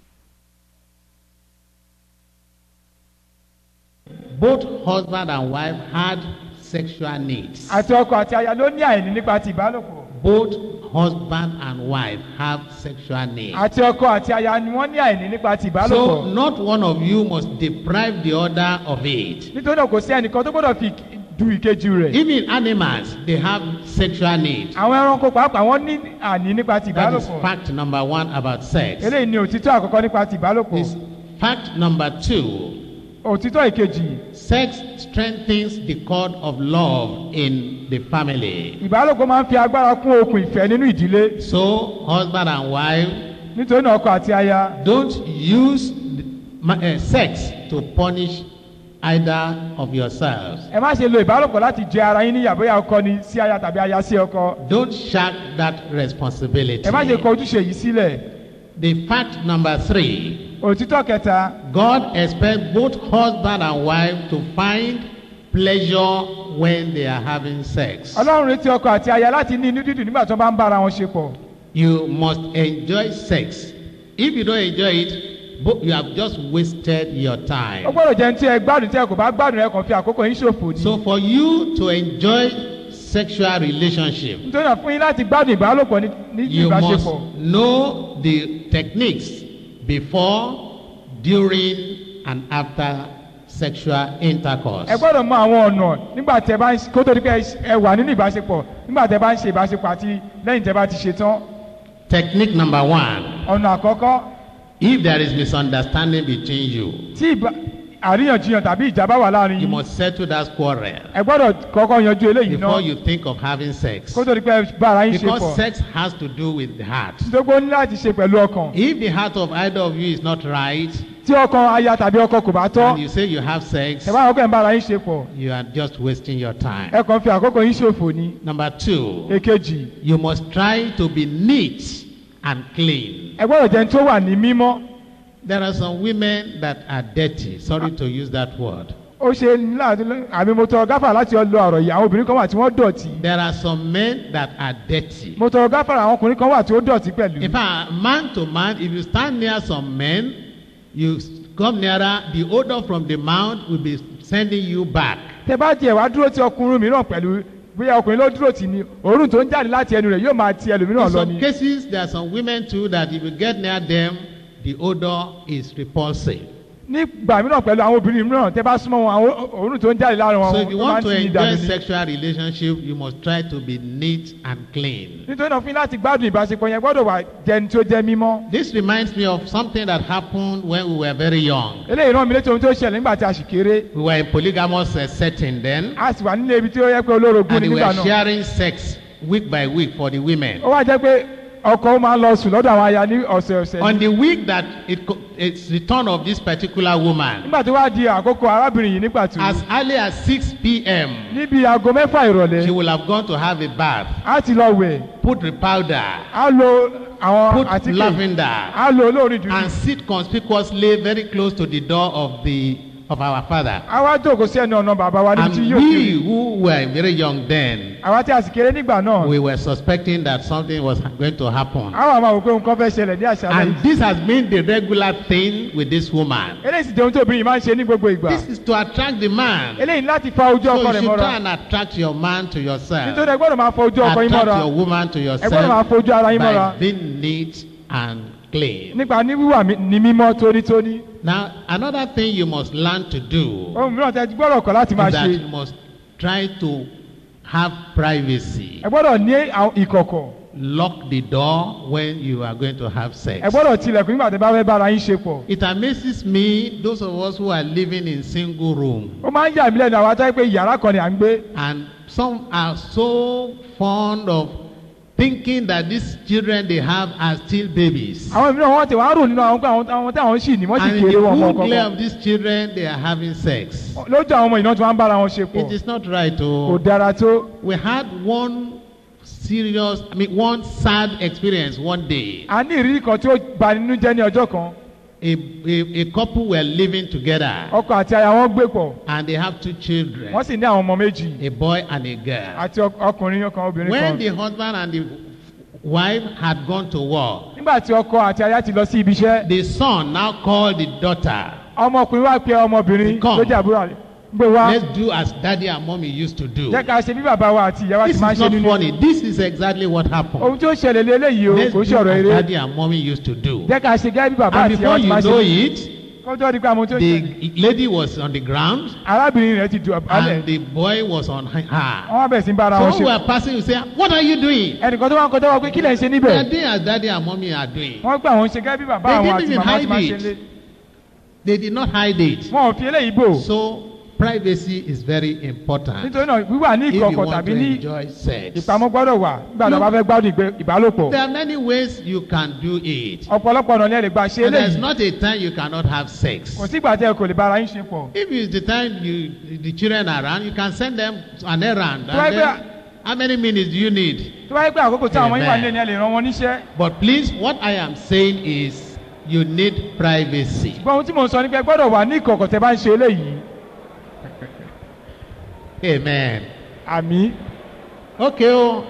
Both husband and wife had sexual needs. àti ọkọ àti aya ló ní àìní nípa ti ìbálòpọ̀ Both husband and wife have sexual needs. àti ọkọ àti aya ni wọ́n ní àìní nípa ti So ìbálòpọ̀ not one of you must deprive the other of it. nítorí náà kò sí ẹnìkan tó gbọ́dọ̀ fi du ìkejì rẹ̀ Even animals, they have sexual needs. àwọn ẹranko pàápàá wọ́n ní àní nípa ti That is ìbálòpọ̀ fact number one about sex. eléyìí ni òtítọ́ àkọ́kọ́ nípa ti ìbálòpọ̀ This fact number two, òtítọ́ ìkejì sex strengthens the cord of love in the family. ìbálòpọ̀ máa ń fi agbára kún okùn ìfẹ́ nínú ìdílé So husband and wife, nítorí náà ọkọ àti aya don't use the, ma- uh, sex to punish either of yourselves. ẹ má ṣe lo ìbálòpọ̀ láti jẹ ara yín níyà bóyá ọkọ ni sí aya tàbí aya sí ọkọ Don't shirk that responsibility. ẹ má ṣe kọ ojúṣe yìí sílẹ̀ The fact number three, òtítọ́ kẹta God expects both husband and wife to find pleasure when they are having sex. ọlọ́run retí ọkọ àti aya láti ní inú dídùn nígbà tí wọ́n bá ń bára wọn ṣe pọ̀ You must enjoy sex. If you don't enjoy it, bo- you have just wasted your ó time. gbọ́dọ̀ jẹ́ ní tí ẹ gbádùn tí ẹ kò bá gbádùn ẹ kàn fi àkókò yín ṣòfò ní. So for you to enjoy sexual relationship, nítorí náà fún yín láti gbádùn ìbálòpọ̀ ní ní you must ìbáṣepọ̀ know the techniques before, during, and after sexual intercourse. ẹ gbọ́dọ̀ mọ àwọn ọ̀nà nígbà tí ẹ bá ń ṣe- kó tó di pé ẹ- ẹ wà nínú ìbáṣepọ̀ nígbà tí ẹ bá ń ṣe ìbáṣepọ̀ àti lẹ́yìn tí ẹ bá ti ṣe tán Technique number one ọ̀nà àkọ́kọ́ if there is misunderstanding between you, tí ìbá- àríyànjiyàn tàbí ìjà bá wà láàrin you yín must settle that quarrel ẹ gbọ́dọ̀ kọ́kọ́ yanjú eléyìí before náà you think of having sex. kó tó di pé ẹ bá ara yín ṣe Because pọ̀ sex has to do with the heart. nítorí pé ó ní láti ṣe pẹ̀lú ọkàn If the heart of either of you is not right, tí ọkọ aya tàbí ọkọ kò bá and tọ́ you say you have sex, ẹ bá wọn kẹ́ ń bára yín ṣe pọ̀ you are just wasting your time. ẹ kàn fi àkókò yín ṣòfò ni Number two, èkejì you must try to be neat and clean. ẹ gbọ́dọ̀ jẹ́ ní tó wà ní mímọ́ There are some women that are dirty. Sorry to use that word. ó ṣe nílà àmì mo tọrọ gáfà láti lọ ọ̀rọ̀ yìí àwọn obìnrin kan wà tí wọ́n dọ̀tí There are some men that are dirty. mo tọrọ gáfà àwọn ọkùnrin kan wà tí ó dọ̀tí pẹ̀lú In fact, man to man, if you stand near some men, you s- come nearer, the odor from the mouth will be sending you back. tẹ bá tiẹ̀ wá dúró ti ọkùnrin mìíràn pẹ̀lú bóyá ọkùnrin ló dúró tì ní òórùn tó ń jáde láti ẹnu rẹ̀ yóò máa ti ẹlòmíràn In lọ some ni cases, there are some women too that if you get near them, the odor is repulsive. nígbà mìíràn pẹ̀lú àwọn obìnrin mìíràn tẹ bá súnmọ́ wọn àwọn òórùn tó ń jáde lára wọn So if you ó máa want ń to tì ní enjoy ìdààmú ni sexual relationship, you must try to be neat and clean. nítorí náà fún yín láti gbádùn ìbáṣepọ̀ yẹn gbọ́dọ̀ wà jẹni tó jẹ́ mímọ́ This reminds me of something that happened when we were very young. eléyìí rán mi létí ohun tó ṣẹlẹ̀ nígbà tí a sì kéré We were in polygamous uh, setting then, a sì wà nílé ibi tí ó yẹ pé olórogún and ni we nígbà were náà sharing sex week by week for the women. ó wá jẹ́ pé ọkọ ó máa ń lọ sùn lọ́dọ̀ àwọn aya ní ọ̀sẹ̀ọ̀sẹ̀ On ni. the week that it, co- it's the turn of this particular woman, nígbà tó wá di àkókò arábìnrin yìí nígbà tí as early as 6 p.m., níbi aago mẹ́fà she ìrọ̀lẹ́ will have gone to have a bath, á ti lọ wẹ̀ put the powder, á lo àwọn put àtíkè lavender, á lo olórin dúdú and sit conspicuously very close to the door of the of our father. á wá jókòó sí ẹnu ọ̀nà bàbá wa níbi And tí yóò we kiri who were very young then, àwa tí a sì kéré nígbà náà we were suspecting that something was going to happen. àwọn àmà wò pé nǹkan fẹ́ ṣẹlẹ̀ ní àṣálẹ́ And yìí this has been the regular thing with this woman. eléyìí sì jẹ́ ohun tó obìnrin yìí máa ń ṣe ní gbogbo ìgbà This is to attract the man. eléyìí láti fa ojú So ọkọ you rẹ̀ should mọ́ra try and attract your man to yourself. nítorí ẹ gbọ́dọ̀ máa fa ojú ọkọ yín Attract mọ́ra your woman to ẹ gbọ́dọ̀ máa yourself fojú ara yín mọ́ra by being neat and clean. nípa ní wíwà mí- ní mímọ́ tónítóní Now, another thing you must learn to do ohun mìíràn tẹ gbọ́dọ̀ kọ́ láti máa is that ṣe you must try to have privacy. ẹ gbọ́dọ̀ ní àwọn ìkọ̀kọ̀ Lock the door when you are going to have sex. ẹ gbọ́dọ̀ tilẹ̀kùn nígbà tẹ bá fẹ́ bára yín ṣe pọ̀ It amazes me, those of us who are living in single room, ó máa ń yà mí lẹ́nu àwọn atáyé pé yàrá kan ni à ń gbé and some are so fond of thinking that these children they have are still babies. àwọn mìíràn wọ́n ti wá rò nínú àwọn pé àwọn àwọn tí àwọn sì ní wọ́n sì And in the kéré wọn ọmọ full glare kọ̀ọ̀kan of these children, they are having sex. lójú àwọn ọmọ ìná tí wọ́n ń bára wọn ṣe It pọ̀ is not right. kò Oh, dára tó we had one serious, I mean, one sad experience one day. a ní ìrírí kan tí ó bà nínú jẹ́ ní ọjọ́ kan A, a, a couple were living together, ọkọ àti aya wọn gbé pọ̀ and they have two children, wọ́n sì ní àwọn ọmọ méjì a boy and a girl. àti ọk- ọkùnrin kan obìnrin When kan the husband and the wife had gone to war, nígbà tí ọkọ àti aya ti lọ sí ibi iṣẹ́ the son now called the daughter, ọmọkùnrin wá pe ọmọbìnrin Come. tó jẹ́ àbúrò rẹ̀ gbé wá let's do as daddy and mommy used to do. jẹ́ ká ṣe bí bàbá wa àti ìyá wa This ti máa is ń ṣe not nínú funny. This is exactly what happened. ohun tí ó ṣẹlẹ̀ lé eléyìí o Let's kò do ṣe ọ̀rọ̀ as eré daddy and mommy used to do. jẹ́ ká ṣe gẹ́gẹ́ bí bàbá And àti ìyá before wa ti you máa know ṣe it, kọjọ́ di pé àwọn tó ṣẹlẹ̀ the lady was on the ground arábìnrin rẹ̀ ti dùn abálẹ̀ and the boy was on her. wọ́n wá bẹ̀rẹ̀ sí ń bára wọn So ṣe we were passing, you say, What are you doing? ẹnìkan tó wá ń kọjá wọ pé kí lẹ̀ ń ṣe They níbẹ̀ are doing as daddy and mommy are doing. wọ́n gbà wọ́n ṣe gẹ́gẹ́ bí bàbá They àwọn didn't àti even màmá ti máa hide ṣe it. lé They did not hide it. wọn ò fi eléyìí bò So privacy is very important nítorí náà wíwà ní if you ìkọ̀kọ̀ want tàbí to ní enjoy sex. ìpamọ́ gbọ́dọ̀ wà nígbà tó bá fẹ́ gbádùn ìgbé- ìbálòpọ̀ There are many ways you can do it. ọ̀pọ̀lọpọ̀ ọ̀nà ni ẹ lè gbà ṣe And there's eléyìí not a time you cannot have sex. kò sígbà tí ẹ kò lè bára yín ṣe pọ̀ If it's the time you the children are around, you can send them an errand. Tó bá And yẹ then, pé- how many minutes do you need? tó bá yẹ pé àkókò tí àwọn ọmọ yín wà Amen. nílé ni ẹ lè ràn wọn níṣẹ́ But please, what I am saying is you need privacy. ṣùgbọ́n ohun tí mò ń sọ ni pé ẹ gbọ́dọ̀ wà ní ìkọ̀kọ̀ tẹ bá ń ṣe eléyìí Amen. àmì Okay. Oh.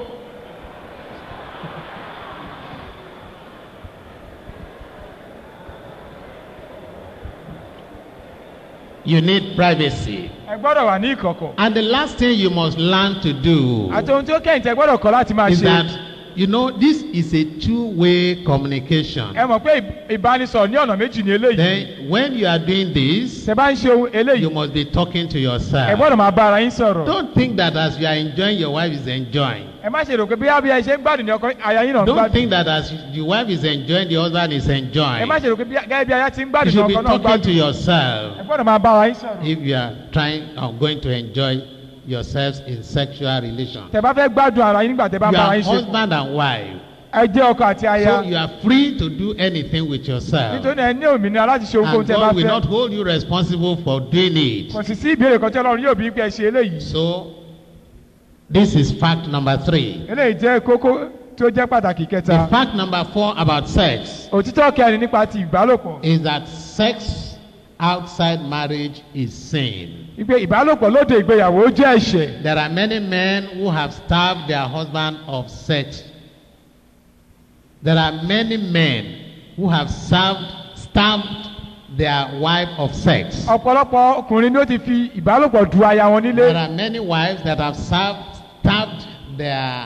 You need privacy. ẹ gbọ́dọ̀ wà ní ìkọ̀kọ̀ And the last thing you must learn to do àti ohun tí ó kẹ́yìn tẹ gbọ́dọ̀ kọ́ láti máa is ṣe that, you know, this is a two-way communication. ẹ mọ̀ pé ì- ìbánisọ̀rọ̀ ní ọ̀nà méjì ní eléyìí Then, when you are doing this, tẹ bá ń ṣe ohun eléyìí you must be talking to ẹ yourself. gbọ́dọ̀ máa bá ara yín sọ̀rọ̀ Don't think that as you are enjoying, your wife is enjoying. ẹ má ṣe rò pé bí bí ẹ ṣe ń gbádùn ní ọkọ aya yín náà ń Don't gbádùn think that as the wife is enjoying, the husband is ẹ enjoying. má ṣe rò pé bí gẹ́gẹ́ bí aya ti ń You gbádùn ní should be ọkọ náà talking to gbádùn ẹ yourself gbọ́dọ̀ máa bá ara yín sọ̀rọ̀ if you are trying or going to enjoy yourselves in sexual relation. tẹ bá fẹ́ gbádùn ara yín nígbà tẹ bá You bá ara are yín ṣe pọ̀ husband and wife. ẹ ẹ jẹ́ ọkọ àti aya So you are free to do anything with yourself. nítorí náà ẹ ní òmìnira láti ṣe ohunkóhun And tí ẹ bá God will fẹ́ not hold you responsible for doing it. kò sì sí ìbéèrè kan tí ọlọ́run yóò bí pé ẹ ṣe eléyìí So this is fact number three. eléyìí jẹ́ kókó tí ó jẹ́ pàtàkì The kẹta fact number four about sex òtítọ́ kẹrin nípa ti ìbálòpọ̀ is that sex outside marriage is sin. ìgbé ìbálòpọ̀ lóde ìgbéyàwó jẹ́ ẹ̀ṣẹ̀ There are many men who have starved their husband of sex. There are many men who have served, starved their wife of sex. ọ̀pọ̀lọpọ̀ ọkùnrin ni ó ti fi ìbálòpọ̀ du aya wọn nílé There are many wives that have served, starved their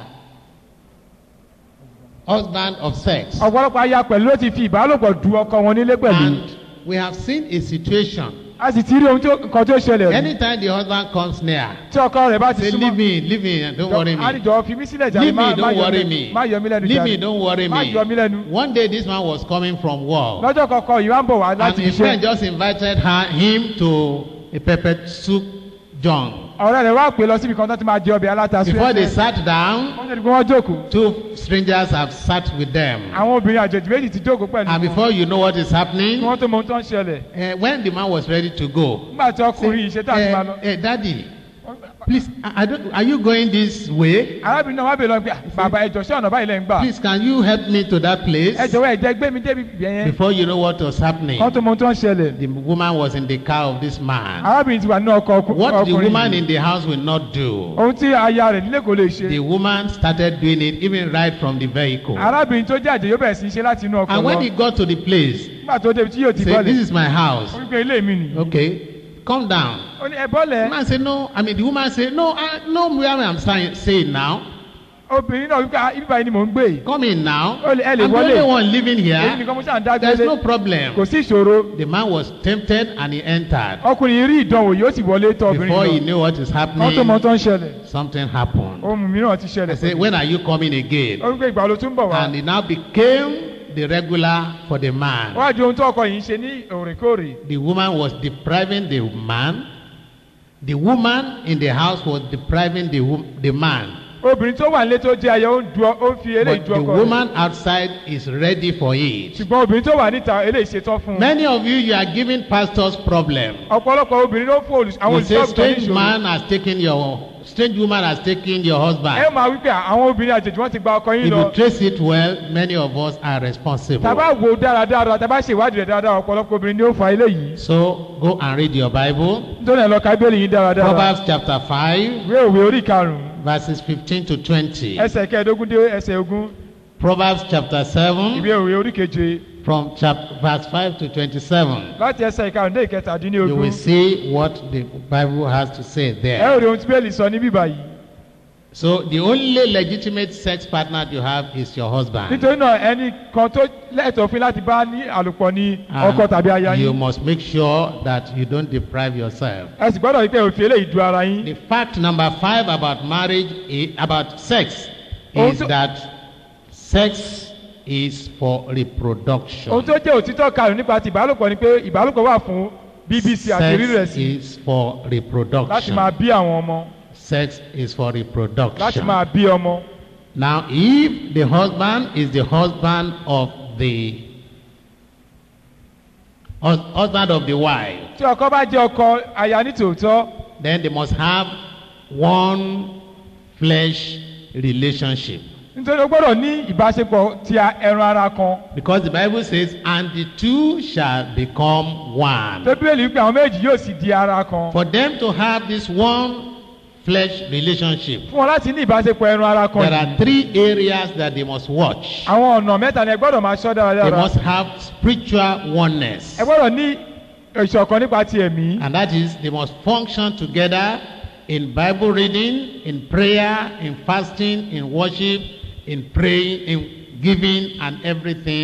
husband of sex. ọ̀pọ̀lọpọ̀ aya pẹ̀lú ló ti fi ìbálòpọ̀ du ọkọ wọn nílé pẹ̀lú And we have seen a situation. a sì ti rí ohun tó- nǹkan tó ṣẹlẹ̀ rí. Anytime the husband comes near, tí ọkọ rẹ̀ bá ti say, súnmọ́ Leave me, leave me, don't worry me. àdìjọ fi mí sílẹ̀ jàre Leave má me, má don't yọ worry mí me. má yọ mí lẹ́nu Leave me, jàre don't worry má me. yọ mí lẹ́nu. One day this man was coming from work. lọ́jọ́ kọ̀ọ̀kan yìí wá ń bọ̀ wá And láti his friend iṣẹ́ just invited her, him to a pepper soup john. ọ̀rẹ́ rẹ̀ wá pè lọ síbi kan tó ti máa jẹ ọbẹ̀ aláta Before they súyẹ́sẹ́ sat down, wọ́n ṣe ni pé wọ́n jókòó two strangers have sat with them. àwọn obìnrin àjèjì méjì ti jókòó pẹ̀lú And wọn before you know what is kí happening, wọ́n tó mọ ohun tó ń ṣẹlẹ̀ uh, when the man was ready to go, nígbà tí ọkùnrin yìí ṣe tá a ti máa lọ. uh, uh, Daddy, please, I, I don't, are you going this way? arábìnrin náà wá bèèrè lọ pé bàbá ẹjọ ṣé ọ̀nà báyìí lẹ́ ń gbà Please, can you help me to that place? ẹ jọ̀wọ́ ẹ jẹ́ gbé mi débi ibẹ̀ yẹn Before you know what was happening, kán tó mọ ohun tó ń ṣẹlẹ̀ the woman was in the car of this man. arábìnrin ti wà nínú ọkọ̀ ọkù- What the ọkùnrin woman yìí in the house will not do, ohun tí aya rẹ̀ nílé kò lè ṣe the woman started doing it even right from the vehicle. arábìnrin tó jẹ́ àjẹ́ yóò bẹ̀rẹ̀ sí í ṣe láti inú ọkọ̀ And when he lọ got to the place, nígbà tó débi tí yóò ti say, bọ́lẹ̀ This is my house. ó wípé ilé mi nìyí Okay, come down. ó ní ẹ The bọ́lẹ̀ man said, No. I mean, the woman said, No, I know where I'm saying, saying now. obìnrin náà wípé "Ah, ibi báyìí ni mò ń gbé yìí Come in now. Ó lè- ẹ I'm lè the wọlé. only one living èyí here. nìkan mo ṣáà ń dá There's gbélé no problem. kò sí ìṣòro The man was tempted and he entered. ọkùnrin yìí rí ìdánwò yóò sì wọlé tọ̀ obìnrin Before he lọ knew what is kán tó mọ happening, tó ń ṣẹlẹ̀ something happened. ohun mìíràn ti I ṣẹlẹ̀ said, pẹ̀lú. When are you coming again? ó wípé ìgbà ló tún bọ̀ wá And it now became the regular for the man. wọ́n á di ohun tó ọkọ yìí ń ṣe ní òrèkóòrè The woman was depriving the man. The woman in the house was depriving the, wo- the man. obìnrin tó wà nílé tó jẹ́ aya ó ń du ọ- ó ń fi eléyìí But du the ọkọ rẹ̀ woman outside is ready for it. ṣùgbọ́n obìnrin tó wà níta eléyìí ṣetán fún un Many of you, you are giving pastors problem. ọ̀pọ̀lọpọ̀ obìnrin ló fún olùs- àwọn You say olùṣọ́àgùtàn ní strange ìṣòro man has taken your, strange woman has taken your ẹ husband. máa wípé àwọn obìnrin àjèjì wọ́n ti gba ọkọ yín If lọ you trace it well, many of us are responsible. tàbá wo dáradára tàbá ṣe ìwádìí rẹ̀ dáradára ọ̀pọ̀lọpọ̀ obìnrin ni ó fa eléyìí So go and read your Bible. nítorí ẹ̀ lọ ka bẹ́ẹ̀lì yín dáradára Proverbs chapter 5, ìwé òwe orí karùn-ún verses 15 to 20. ẹsẹ̀ kẹẹ̀ẹ́dógún dé ẹsẹ̀ ogún Proverbs chapter 7, ìwé òwe orí keje from chapter, verse 5 to 27. láti ẹsẹ̀ ìkarùn-ún dé You ìkẹtàdínlógún will see what the Bible has to say ẹ ò there. rí ohun tí bẹ́ẹ̀lì sọ ní bíbá yìí So the only legitimate sex partner you have is your husband. nítorí náà ẹnì kan tó lẹ́tọ̀ọ́ fún láti bá ní àlòpọ̀ ní And ọkọ tàbí aya you yín must make sure that you don't deprive yourself. ẹ sì gbọ́dọ̀ wípé òfin eléyìí du ara yín The fact number five about marriage, i- about sex, is Also- that sex is for reproduction. ohun tó jẹ́ òtítọ́ karùn-ún nípa ti ìbálòpọ̀ ni pé ìbálòpọ̀ wà fún bbc àti rírẹ̀ Sex sí is for láti reproduction. máa bí àwọn ọmọ Sex is for láti reproduction. máa bí ọmọ Now, if the husband is the husband of the hus- husband of the wife, tí ọkọ bá jẹ́ ọkọ aya ní tòótọ́ then they must have one flesh relationship. nítorí o gbọ́dọ̀ ní ìbáṣepọ̀ ti a- ẹran ara kan Because the Bible says, and the two shall become tó one. bíbélì wípé àwọn méjì yóò sì di ara kan For them to have this one flesh relationship, fún wọn láti ní ìbáṣepọ̀ ẹran ara kan there yìí are three areas that they must watch. àwọn ọ̀nà mẹ́ta ni ẹ gbọ́dọ̀ máa ṣọ́ They dáradára must have spiritual oneness. ẹ gbọ́dọ̀ ní ìṣọ̀kan nípa ti ẹ̀mí And that is, they must function together in Bible reading, in prayer, in fasting, in worship, in praying, in giving, and everything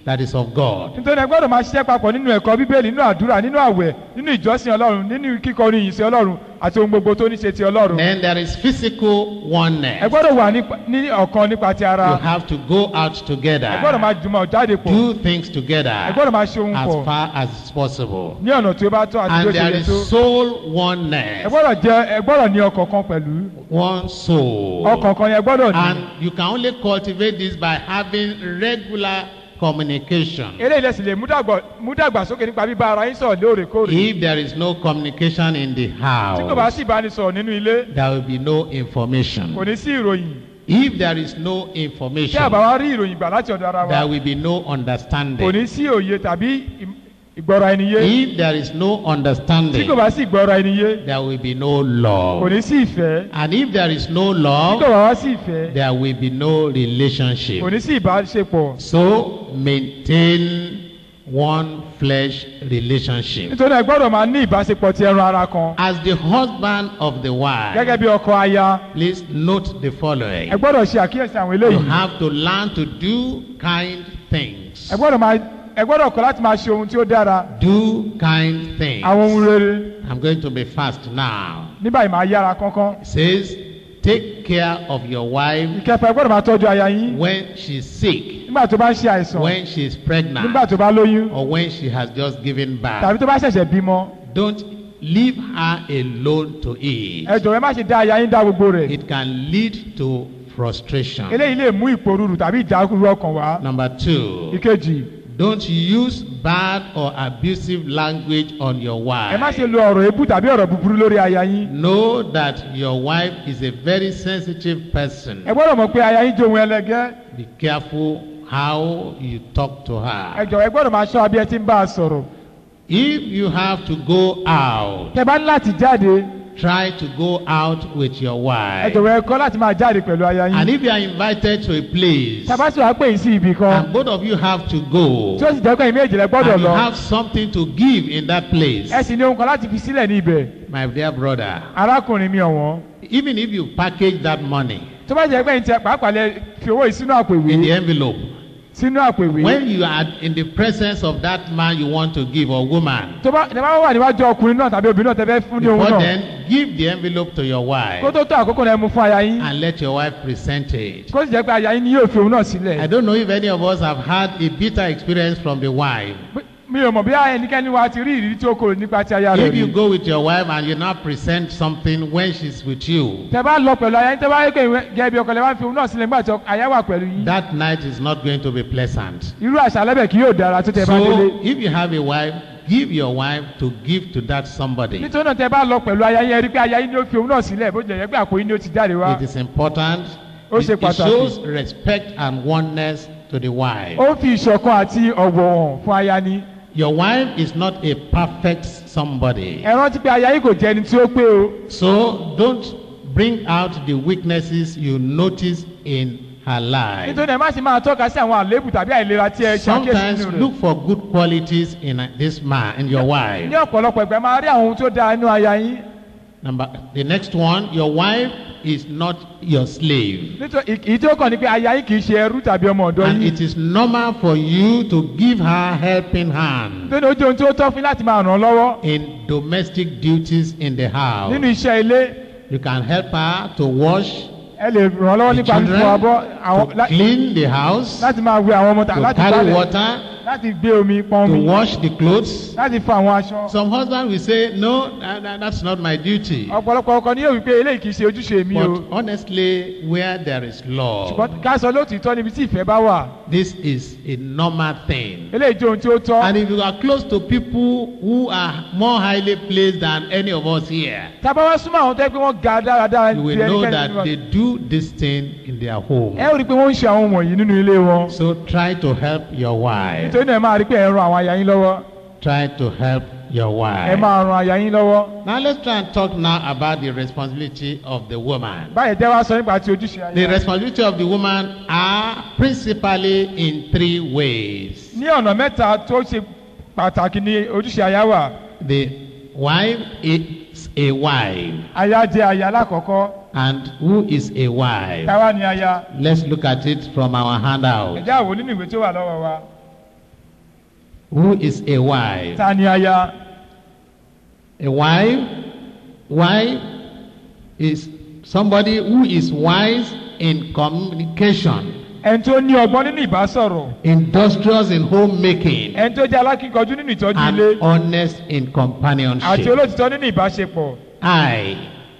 that is of God. nítorí ẹ gbọ́dọ̀ máa ṣiṣẹ́ papọ̀ nínú ẹ̀kọ́ bíbélì nínú àdúrà nínú àwẹ̀ nínú ìjọsìn ọlọ́run nínú kíkọ orin ìyìn sí ọlọ́run àti ohun gbogbo tó ní ṣe ti ọlọ́run Then there is physical ẹ oneness. gbọ́dọ̀ wà nípa- ní ọ̀kan nípa ti You ara have to go out ẹ gbọ́dọ̀ together, máa jùmọ̀ jáde pọ̀ do things ẹ together gbọ́dọ̀ máa ṣe ohun as pọ̀ far as it's possible. ní ọ̀nà tí ó bá tọ́ àti bí ó And ṣe there yẹ is tó soul ẹ oneness, gbọ́dọ̀ jẹ ẹ gbọ́dọ̀ ní ọkàn kan pẹ̀lú one soul. ọkàn kan yẹn gbọ́dọ̀ ní And you can only cultivate this by having regular communication. eléyìí lẹ́sìn lè mú dàgbà- mú dàgbàsókè nípa bíbá ara yín sọ̀rọ̀ lóòrèkóòrè If there is no communication in the tí kò bá house, sì bá ní sọ̀rọ̀ nínú ilé there will be no kò information. ní sí ìròyìn If there is no tí information, àbá wa rí ìròyìn gbà láti ọ̀dọ̀ ara wa there will be no kò understanding. ní sí òye tàbí ìm- ìgbọ́ra ẹni yé If there is no tí understanding, kò bá sí ìgbọ́ra ẹni yé there will be no kò love. ní sí ìfẹ́ And if there is no tí kò love, bá wá sí ìfẹ́ there will be no kò relationship. ní sí ìbáṣepọ̀ So maintain one flesh relationship. nítorí ẹ gbọ́dọ̀ máa ní ìbáṣepọ̀ ti ẹran ara kan As the husband of the gẹ́gẹ́ wife, bí ọkọ aya please note the following. ẹ gbọ́dọ̀ ṣe àkíyèsí àwọn You eléyìí have to learn to do kind things. ẹ gbọ́dọ̀ máa ẹ gbọ́dọ̀ kọ́ láti máa ṣe ohun tí ó dára Do kind things. àwọn ohun rere I'm going to be fast now. ní báyìí máa yára kánkán It says, take care of your wife ìkẹfà ẹ gbọ́dọ̀ máa tọ́jú aya yín when she's sick, nígbà tó bá ń ṣe àìsàn when she's nígbà pregnant, tó bá lóyún or when she has just given tàbí birth. tó bá ṣẹ̀ṣẹ̀ bímọ Don't leave her alone to eat. ẹ jọ̀wọ́ ẹ má ṣe dá aya yín dá gbogbo rẹ̀ It can lead to frustration. eléyìí lè mú ìpòrúurú tàbí ìdákúrú ọkàn wá Number two, ìkejì don't use bad or abusive language on your ẹ má wife. ṣe lo ọ̀rọ̀ ebú tàbí ọ̀rọ̀ búburú lórí aya yín Know that your wife is a very sensitive person. ẹ gbọ́dọ̀ mọ̀ pé aya yín jẹ́ ohun ẹlẹgẹ́ Be careful how you talk to ẹ her. jọ̀wọ́ ẹ gbọ́dọ̀ máa ṣọ́ abí ẹ ti ń bá a sọ̀rọ̀ If you have to go out, tẹ bá ní láti jáde try to go out with your ẹ wife. jọ̀wọ́ ẹ kọ́ láti máa jáde pẹ̀lú aya And yín if you are invited to a place, tẹ bá sì wá pè yín sí ibì kan and both of you have to go, tí ó sì jẹ́ pé ẹ̀yin méjì lẹ gbọ́dọ̀ and you lọ have something to give in that place, ẹ sì ní ohun kan láti fi sílẹ̀ ní ibẹ̀ my dear brother, arákùnrin mi ọ̀wọ́n even if you package that money tó bá jẹ́ pé ẹ̀yin tẹ pàápàá lẹ fi owó yìí sínú àpò in the ìwé envelope, sínú àpò ìwé when you are in the presence of that man you want to give or woman, tó bá tẹ bá wà níwájú ọkùnrin náà tàbí obìnrin náà tẹ fẹ́ fún ní ohun before náà then, give the envelope to your kó wife tó tó àkókò náà ẹ mú fún aya yín and let your wife present it. kó sì jẹ́ pé aya yín ni yóò fi ohun náà I sílẹ̀ don't know if any of us have had a bitter experience from the wife. mi ò mọ̀ bí ẹnikẹ́ni wa ti rí ìrírí tí ó korò nípa ti aya rẹ̀ If you rí go with your wife and you now present something when she's with you, tẹ bá lọ pẹ̀lú aya yín tẹ bá rí pé gẹ́gẹ́ bí ọkọ lẹ wá fi ohun náà sílẹ̀ nígbà tí aya wà pẹ̀lú yín that night is not going to be pleasant. irú àṣà lẹ́bẹ̀ kì yóò dára tó tẹ bá délé So, if you have a wife, give your wife to give to that somebody. nítorí náà tẹ bá lọ pẹ̀lú aya yín ẹ rí pé aya yín ni ó fi ohun náà sílẹ̀ bó jẹ́ pé àpò yín ni ó ti jáde wá It is important. Ó It, ṣe it pàtàkì. shows respect and oneness to the wife. ó ń fi ìṣọ̀kan àti ọ̀wọ̀ hàn fún aya ni Your wife is not a perfect somebody. ẹ rántí pé aya yín kò jẹ́ ẹni tí ó pé o So don't bring out the weaknesses you notice in her life. nítorí ẹ má ṣe máa tọ́ka sí àwọn àléébù tàbí àìlera tí ẹ ṣàkíyèsí Sometimes nínú rẹ̀ look for good qualities in uh, this man, in your wife. ní ọ̀pọ̀lọpọ̀ ìgbà máa rí àwọn ohun tó dáa nínú aya yín Number the next one, your wife is not your slave. nítorí èyí tí ó kàn ní pé aya yín kì í ṣe ẹrú tàbí ọmọ ọ̀dọ́ And yín it is normal for you to give her helping hand nítorí ó jẹ́ ohun tí ó tọ́ fún yín láti máa ràn án lọ́wọ́ in domestic duties in the house. nínú iṣẹ́ ilé You can help her to wash, ẹ lè ràn án lọ́wọ́ the nípa fífọ abọ́ àwọn children, lá- to clean the house, láti máa wẹ àwọn ọmọ tà to láti carry gbálẹ̀ water, láti gbé omi pọn to omi wash the clothes. láti fọ àwọn aṣọ Some husband will say, No, that- that- that's not my duty. ọ̀pọ̀lọpọ̀ ọkọ ni yóò wí pé eléyìí kì í ṣe ojúṣe mi o But honestly, where there is love, ṣùgbọ́n ká sọ lóòtítọ́ níbi tí ìfẹ́ bá wà this is a normal thing. eléyìí jẹ́ ohun tí ó tọ́ And if you are close to people who are more highly placed than any of us here, tábà wá súnmọ́ àwọn tó yẹ pé wọ́n ga dáradára you ju will know ẹnikẹ́ni nínú that wa they do this thing in their home. ẹ ó rí i pé wọ́n ń ṣe àwọn wọ̀nyí nínú ilé wọn So try to help your wife. nítorí náà ẹ máa rí i pé ẹ ń ran àwọn aya yín lọ́wọ́ Try to help your ẹ wife. máa ran aya yín lọ́wọ́ Now let's try and talk now about the responsibility of the woman. báyìí jẹ́ wá sọ nípa ti ojúṣe The aya responsibility of the woman are principally in three ways. ní ọ̀nà mẹ́ta tó ṣe pàtàkì ní ojúṣe aya wà The wife is a wife. aya jẹ́ aya lákọ̀ọ́kọ́ And who is a wife? táwa ni aya Let's look at it from our handout. ẹ̀já àwò nínú ìwé tó wà lọ́wọ́ wa Who is a wife? ta ni aya A wife, wife is somebody who is wise in communication, ẹni tó ní ọgbọ́n nínú ìbásọ̀rọ̀ industrious in homemaking, ẹni tó jẹ́ alákíkanjú nínú ìtọ́jú and ilé honest in àti companionship. olóòtítọ́ nínú ìbáṣepọ̀ I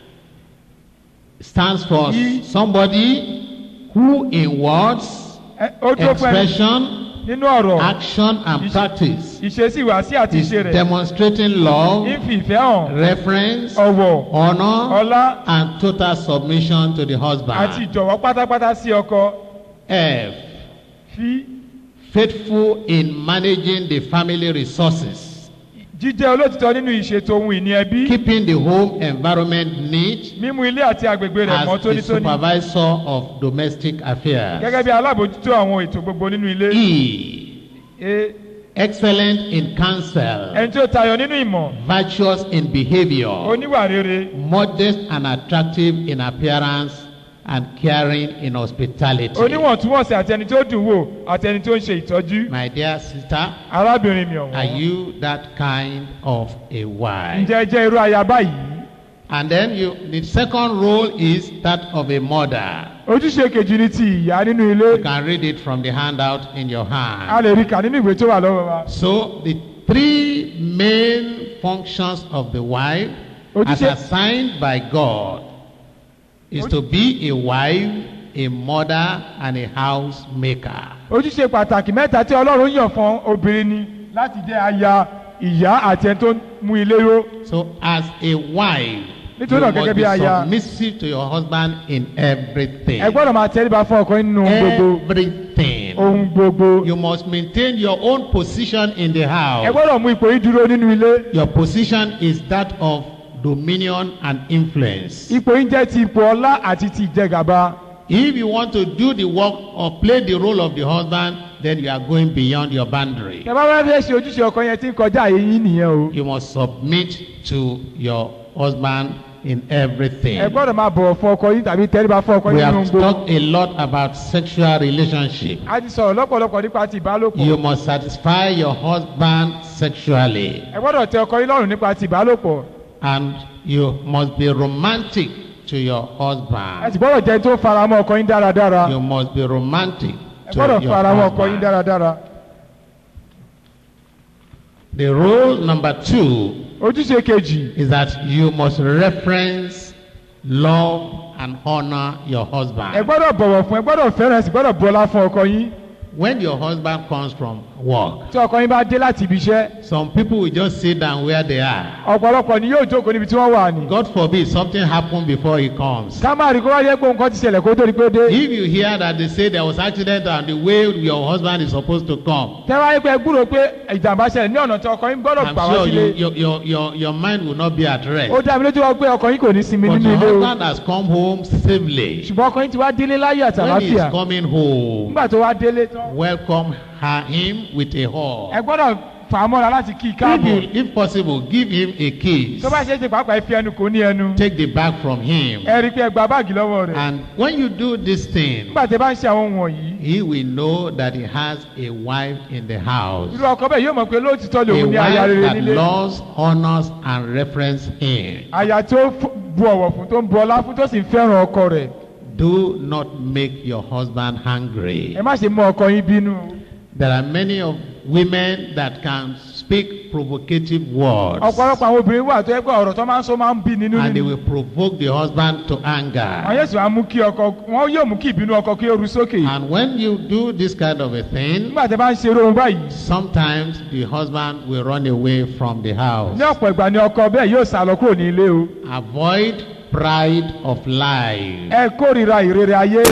stands for Ye- somebody who in words, Ẹ- ó dúró fún ẹni expression, nínú ọ̀rọ̀ action and Is- practice ìṣesí ìwàsí àti is ìṣe rẹ̀ demonstrating love, ń fi ìfẹ́ hàn reference, ọ̀wọ̀ honor, ọlá and total submission to the àti husband. ìjọ̀wọ́ pátápátá sí ọkọ F. fi Faithful in managing the family resources, jíjẹ́ olóòtítọ́ nínú ìṣètò ohun ìní ẹbí keeping the home environment neat mímú ilé àti agbègbè rẹ̀ mọ́ as the tónítóní supervisor of domestic gẹ́gẹ́ affairs. bí alábòójútó àwọn ètò gbogbo nínú ilé E. E, Excellent in counsel, ẹni tó tayọ nínú ìmọ̀ virtuous in behavior, oníwà rere modest and attractive in appearance, and caring in hospitality. oníwọ̀ntúnwọ̀nsì àti ẹni tó dùn wò àti ẹni tó ń ṣe ìtọ́jú My dear sister, arábìnrin mi are ọ̀wọ́n you that kind of a wife? ǹjẹ́ ẹ jẹ́ irú aya báyìí And then you, the second role is that of a mother. ojúṣe kejì ni ti ìyá nínú ilé You can read it from the handout in your a hand. lè rí kà nínú ìwé tó wà lọ́wọ́ wa So the three main functions of the wife, as Ojúṣe- assigned by God, is to be a wife, a mother, and a housemaker. ojúṣe pàtàkì mẹ́ta tí ọlọ́run yàn fún obìnrin ni láti jẹ́ aya ìyá àti ẹni tó ń mú ilé ró So as a wife, you Nítorí náà must gẹ́gẹ́ be bí aya- submissive to your husband in everything. ẹ gbọ́dọ̀ máa tẹríba fún ọkọ nínú ohun gbogbo Everything. ohun gbogbo You must maintain your own position in the ẹ house. gbọ́dọ̀ mú ipò yìí dúró nínú ilé Your position is that of dominion and influence. ipò yìí jẹ́ ti ipò ọlá àti ti ìjẹgàba If you want to do the work or play the role of the husband, then you are going beyond your boundary. tẹ bá wá fẹ́ ṣe ojúṣe ọkọ yẹn tí ń kọjá àyè yín nìyẹn o You must submit to your husband in everything. ẹ gbọ́dọ̀ máa bọ̀wọ̀ fún ọkọ yín tàbí tẹríba fún ọkọ We yín nínú have gbogbo talked a lot about sexual relationship. a ti sọ̀rọ̀ lọ́pọ̀lọpọ̀ nípa ti ìbálòpọ̀ You must satisfy your husband sexually. ẹ gbọ́dọ̀ tẹ ọkọ yín lọ́rùn nípa ti ìbálòpọ̀ And you must be romantic to your ẹ husband. sì gbọ́dọ̀ jẹ́ tó fara mọ́ ọkọ yín dáradára You must be romantic ẹ to gbọ́dọ̀ your fara mọ́ ọkọ yín husband. dáradára The role number two ojúṣe kejì is that you must reference, love, and honor your ẹ husband. gbọ́dọ̀ bọ̀wọ̀ fún ẹ gbọ́dọ̀ fẹ́ràn ẹ sì gbọ́dọ̀ bọ́lá fún ọkọ yín When your husband comes from work, tí ọkọ yín bá dé láti ibi iṣẹ́ some people will just sit down where they are. ọ̀pọ̀lọpọ̀ ni yóò jókòó níbi tí wọ́n wà ní. God forbid something happen before he comes. ká má rí kó wáyé pé nǹkan ti ṣẹlẹ̀ kó tó di pé ó dé. If you hear that they say there was accident on the way your husband is supposed to come, tẹ́ wáyé pé ẹ gbúrò pé ìjàmbá ṣẹlẹ̀ ní ọ̀nà tí ọkọ yín gbọ́dọ̀ I'm gbà wá sure you, sílé. your, your, your, your mind will not be at rest. ó dá mi lójú wa pé ọkọ yín kò ní sinmi But nínú your ilé o. husband has come home safely. ṣùgbọ́n ọkọ yín ti wá délé láyé àti When he is àlàáfíà. coming home, nígbà tó wá délé tán welcome her, him with a ẹ hug. gbọ́dọ̀ fà á mọ́ra láti kí i If, káàbọ̀. you, if possible, give him a kiss. tó bá ṣe é ṣe pàápàá ẹ fi ẹnu kò ní ẹnu. Take the bag from him. ẹ rí i pé ẹ gba báàgì lọ́wọ́ rẹ̀. And when you do this thing, nígbà tí ẹ bá ń ṣe àwọn ohun wọ̀nyí. he will know that he has a wife in the house. irú ọkọ bẹ́ẹ̀ yóò mọ̀ pé lóòtítọ́ A lòun ní aya wife rere that nílé. loves, honors, and reference him. aya tó f- bu ọ̀wọ̀ fún tó ń bu ọlá fún tó sì ń fẹ́ràn ọkọ rẹ̀. Do not make your husband hungry. ẹ má ṣe mú ọkọ yín bínú. There are many of women that can speak provocative words ọ̀pọ̀lọpọ̀ àwọn obìnrin wà tó yẹ pé ọ̀rọ̀ tó máa ń sọ máa ń bí nínú and they nínú. will provoke the husband to àwọn anger. yóò sì wá mú kí ọkọ wọn yóò mú kí ìbínú ọkọ kí ó ru sókè. And when you do this kind of a thing, nígbà tí ẹ bá ń ṣe irú ohun báyìí. sometimes the husband will run away from the house. ní ọ̀pọ̀ ìgbà ni ọkọ bẹ́ẹ̀ yóò sá lọ kúrò ní ilé o. Avoid pride of life. ẹ kórìíra ìrere ayé.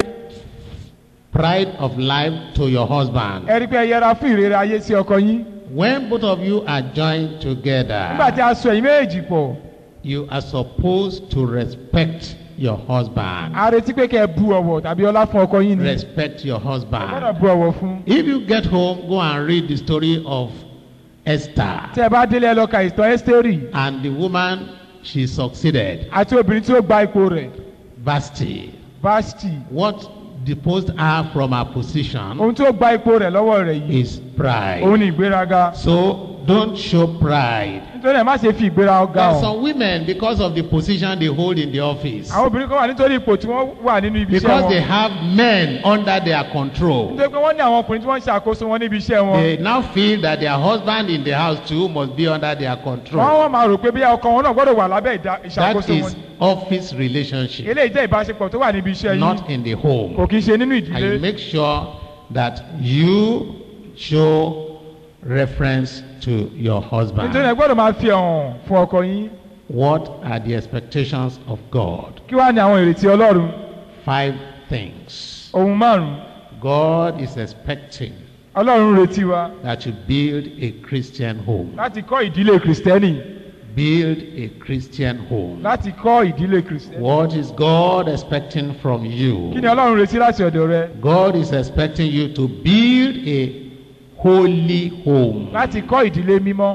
Pride of life to your husband. ẹ rí i pé ẹ yẹra fún ìrere ayé sí ọkọ yín. When both of you are joined nígbà tí together, a sọ ẹ̀yin méjèèjì pọ̀ you are supposed to respect your husband. a retí pé kẹ́ ẹ bu ọ̀wọ̀ tàbí ọlá fún ọkọ yín ni. Respect your ẹ gbọ́dọ̀ husband. bu ọ̀wọ̀ fún. If you get home, go and read the story of Esther. tí ẹ bá délé ẹ lọ ka ìtàn ẹ́sítérì And the woman, she succeeded. àti obìnrin tí ó gba ipò rẹ̀ Vasti. vashti. What deposed her from her position ohun tó gba ipò rẹ̀ lọ́wọ́ rẹ̀ yìí is pride. òun ni ìgbéraga So don't show pride. nítorí ẹ̀ má ṣe fi ìgbéraga There are hàn some women, because of the position they hold in the office, àwọn obìnrin kan wà nítorí ipò tí wọ́n wà nínú ibi iṣẹ́ because they wọn have men under their control, nítorí pé wọ́n ní àwọn ọkùnrin tí wọ́n ń ṣàkóso wọn níbi iṣẹ́ wọn they now feel that their husband in the house too must be under their wọ́n control. wọ́n máa rò pé bí ọkọ wọn náà gbọ́dọ̀ wà lábẹ́ ìdá- That ìṣàkóso wọn is office relationship, eléyìí jẹ́ ìbáṣepọ̀ tó wà níbi iṣẹ́ yìí not in the home. kò kì í ṣe nínú And you ìdílé make sure that you show reference to your nítorí ẹ husband. gbọ́dọ̀ máa fi hàn fún ọkọ yín What are the expectations of God? kí wàá ní àwọn ìrètí ọlọ́run Five things. ohun márùn-ún God is expecting ọlọ́run ń retí wa that you build a Christian home. láti kọ́ ìdílé kìrìsìtẹ́nì Build a Christian home. láti kọ́ ìdílé kìrìsìtẹ́nì What is God expecting from kí you? ni ọlọ́run retí láti ọ̀dọ̀ rẹ God is expecting you to build a holy home. láti kọ́ ìdílé mímọ́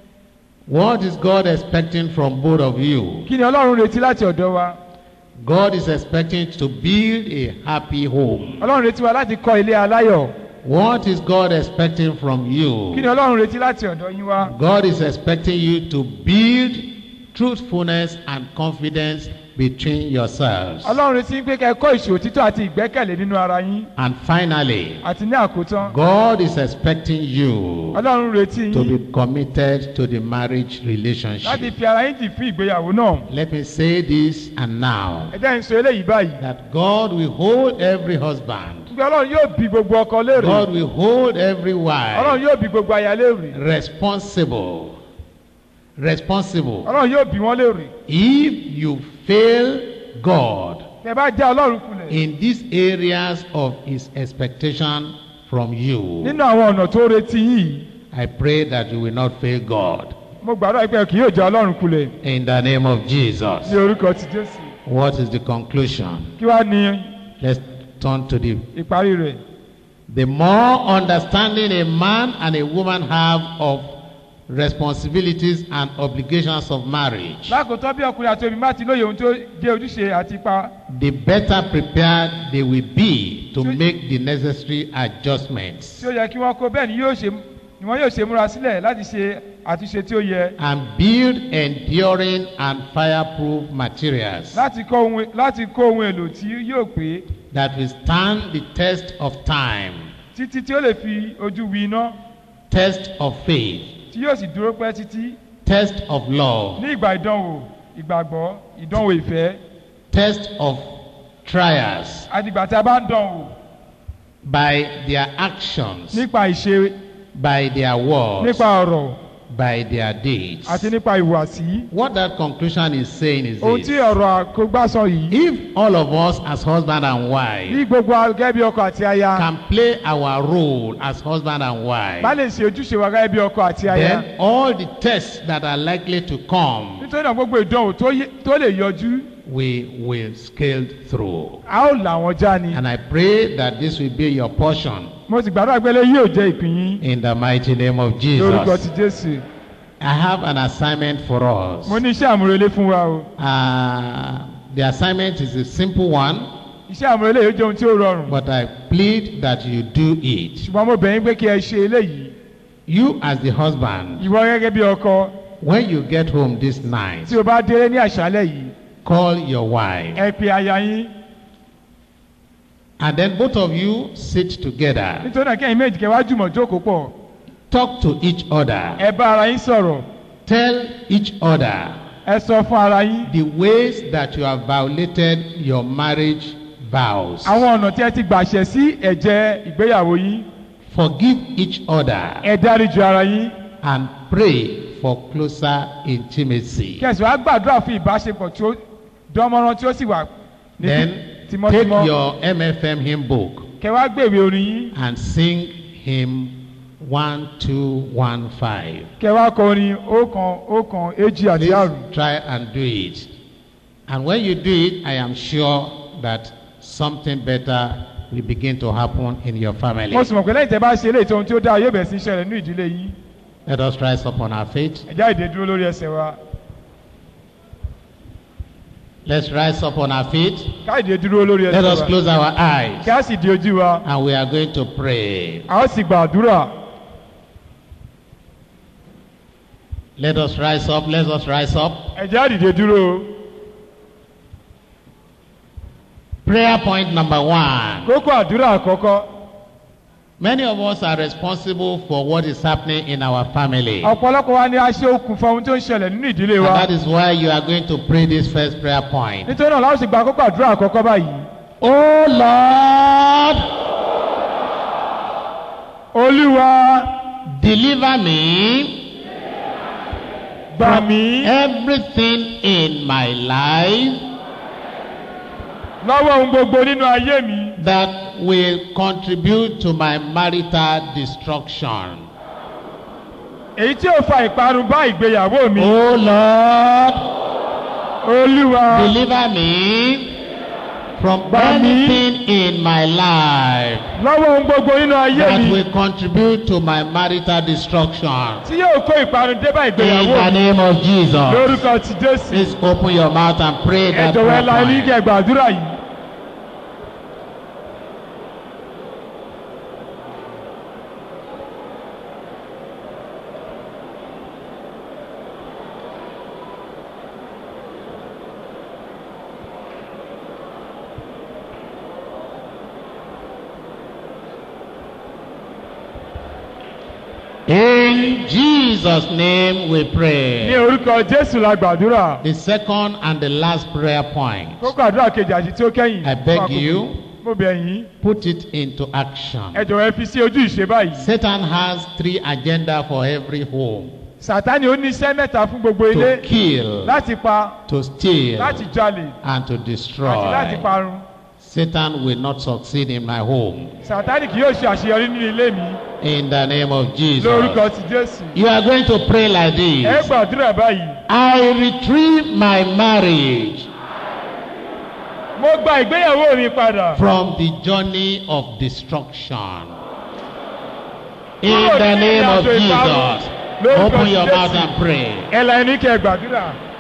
What is God expecting from both of you? kí ni ọlọ́run retí láti ọ̀dọ̀ wa God is expecting to build a happy home. ọlọ́run retí wa láti kọ́ ilé aláyọ̀ What is God expecting from kí ni you? ọlọ́run retí láti ọ̀dọ̀ yín wa God is expecting you to build truthfulness and confidence between yourselves. ọlọ́run retí pé kẹ́ ẹ kọ́ ìṣòro títọ́ àti ìgbẹ́kẹ̀lé nínú ara yín And finally, àti ní àkótán God is expecting you ọlọ́run retí to yín be committed to the marriage láti relationship. fi ara yín jì fún ìgbéyàwó náà Let me say this and now ẹ jẹ́ n sọ eléyìí báyìí that God will hold every husband, pé ọlọ́run yóò bi gbogbo ọkọ léèrè God will hold every ọlọ́run wife yóò bi gbogbo aya léèrè responsible. Responsible. ọlọ́run yóò bi wọ́n léèrè If you fail God tẹ́ bá já ọlọ́run kulẹ̀ in these areas of His expectation from you, nínú àwọn ọ̀nà tó retí yìí I pray that you will not fail God. mo gbàdúrà pé kì yóò já ọlọ́run kulẹ̀ In the name of Jesus. ní orúkọ ti jésù What is the conclusion? kí wàá ní Let's turn to the. ìparí rẹ̀ The more understanding a man and a woman have of responsibilities and obligations of marriage, lákòótọ́ bí ọkùnrin àti obìnrin bá ti lóye ohun tó jẹ́ ojúṣe àti ipa the better prepared they will be to make the necessary adjustments tí ó yẹ kí wọ́n kó bẹ́ẹ̀ ni yóò ṣe ni wọ́n yóò ṣe múra sílẹ̀ láti ṣe àtúnṣe tí ó yẹ and build enduring and fireproof materials láti kó ohun láti kó ohun èlò tí yóò pé that will stand the test of time, títí tí ó lè fi ojú wi iná test of faith, tí yóò sì dúró pẹ́ títí test of love, ní ìgbà ìdánwò ìgbàgbọ́ ìdánwò ìfẹ́ test of trials àdìgbà tí a bá ń dánwò by their actions, nípa ìṣe by their words, nípa ọ̀rọ̀ by their deeds. àti nípa ìhùwàsí What that conclusion is saying is ohun tí this. ọ̀rọ̀ àkógbá sọ yìí If all of us as husband and bí wife gbogbo gẹ́gẹ́ bí ọkọ àti aya can play our role as husband and bá wife, lè ṣe ojúṣe wa gẹ́gẹ́ bí ọkọ àti aya then all the tests that are likely to come, nítorí náà gbogbo ìdánwò tó yé- tó lè yọjú we will scale through. a ó là wọ́n já ni And I pray that this will be your portion mo sì gbàdúrà pé eléyìí yóò jẹ́ ìpín yín in the mighty name of lórúkọ ti Jesus. jésù I have an assignment for us. mo ní iṣẹ́ àmúrelé fún wa o Uh, the assignment is a simple one, iṣẹ́ àmúrelé yóò jẹ́ ohun tí ó rọrùn but I plead that you do it. ṣùgbọ́n mo bẹ̀ yín pé kí ẹ ṣe eléyìí You, as the husband, ìwọ gẹ́gẹ́ bí ọkọ when you get home this night, tí o bá délé ní àṣálẹ̀ yìí call your wife, ẹ pe aya yín and then both of you sit together, nítorí náà kẹ́yìn méjì kẹ́ wá jùmọ̀ jókòó pọ̀ talk to each other, ẹ bá ara yín sọ̀rọ̀ tell each other ẹ sọ fún ara yín the ways that you have violated your marriage vows. àwọn ọ̀nà tí ẹ ti gbàṣẹ sí ẹ̀jẹ̀ ìgbéyàwó yín Forgive each other ẹ dáríjì ara yín and pray for closer intimacy. kẹsì wàá gbàdúrà fún ìbáṣepọ̀ tí ó dánmọ́rán tí ó sì wà ní Then take tímọ́tímọ́ your MFM hymn book kẹ wá gbèwé orin yín and sing hymn 1215. kẹ wá kọ orin ọ̀kan ọ̀kan èjì àti àrùn Please try and do it. And when you do it, I am sure that something better will begin to happen in your family. mo sì mọ̀ pé lẹ́yìn tẹ́ bá ṣe eléyìí tó ohun tí ó dáa yóò bẹ̀rẹ̀ sí í ṣẹlẹ̀ nínú ìdílé yín Let us rise upon our feet. ẹ̀já ìdè dúró lórí ẹsẹ̀ wa Let's rise up on our feet. káyọ̀dé dúró lórí Let ẹsẹ̀ us wa close our eyes. kí a sì di ojú wa And we are going to pray. a ó sì gbàdúrà Let us rise up. Let us rise up. ẹ jẹ́ á dìde dúró Prayer point number one. kókó àdúrà àkọ́kọ́ Many of us are responsible for what is happening in our family. And ọ̀pọ̀lọpọ̀ wa ni a ṣe okùnfà ohun tó ń ṣẹlẹ̀ nínú ìdílé wa that is why you are going to pray this first prayer point. nítorí náà láwọn sì gba kókó àdúrà àkọ́kọ́ báyìí Oh Lord, olúwa deliver me gbà mí everything in my life lọ́wọ́ ohun gbogbo nínú ayé mi that will contribute to my marital destruction. èyí tí ó fa ìparun bá ìgbéyàwó mi Oh Lord, olúwa deliver me from Gbà mí. anything in my life lọ́wọ́ ohun gbogbo nínú ayé that mi will contribute to my marital destruction. tí yóò kó ìparun dé bá In ìgbéyàwó the mi name of Jesus. lórúkọ ti jésù Please open your mouth and pray ẹ that jọ̀wọ́ ẹ prayer la ilé point. kẹ́ gbàdúrà yìí In Jesus' name we ní pray. orúkọ jésù la gbàdúrà The second and the last prayer point. kókó àdúrà kejì àti tí ó kẹ́yìn I beg fún àkókò. you. mo bẹ̀ yín Put it into action. ẹ jọ̀wọ́ ẹ fi sí ojú ìṣe báyìí Satan has three agenda for every home. sàtánì ó ní iṣẹ́ mẹ́ta fún gbogbo ilé To kill, láti pa to steal, láti jalè and to àti láti destroy. parun Satan will not succeed in my home. sàtánì kì yóò ṣe àṣeyọrí nínú ilé mi In the name of Jesus. lórúkọ ti jésù You are going to pray like ẹ this. gbàdúrà báyìí I retrieve my marriage mo gba ìgbéyàwó mi padà from the journey of destruction. In the name of Jesus. Open your mouth and pray. ẹ la ẹni kẹ́ gbàdúrà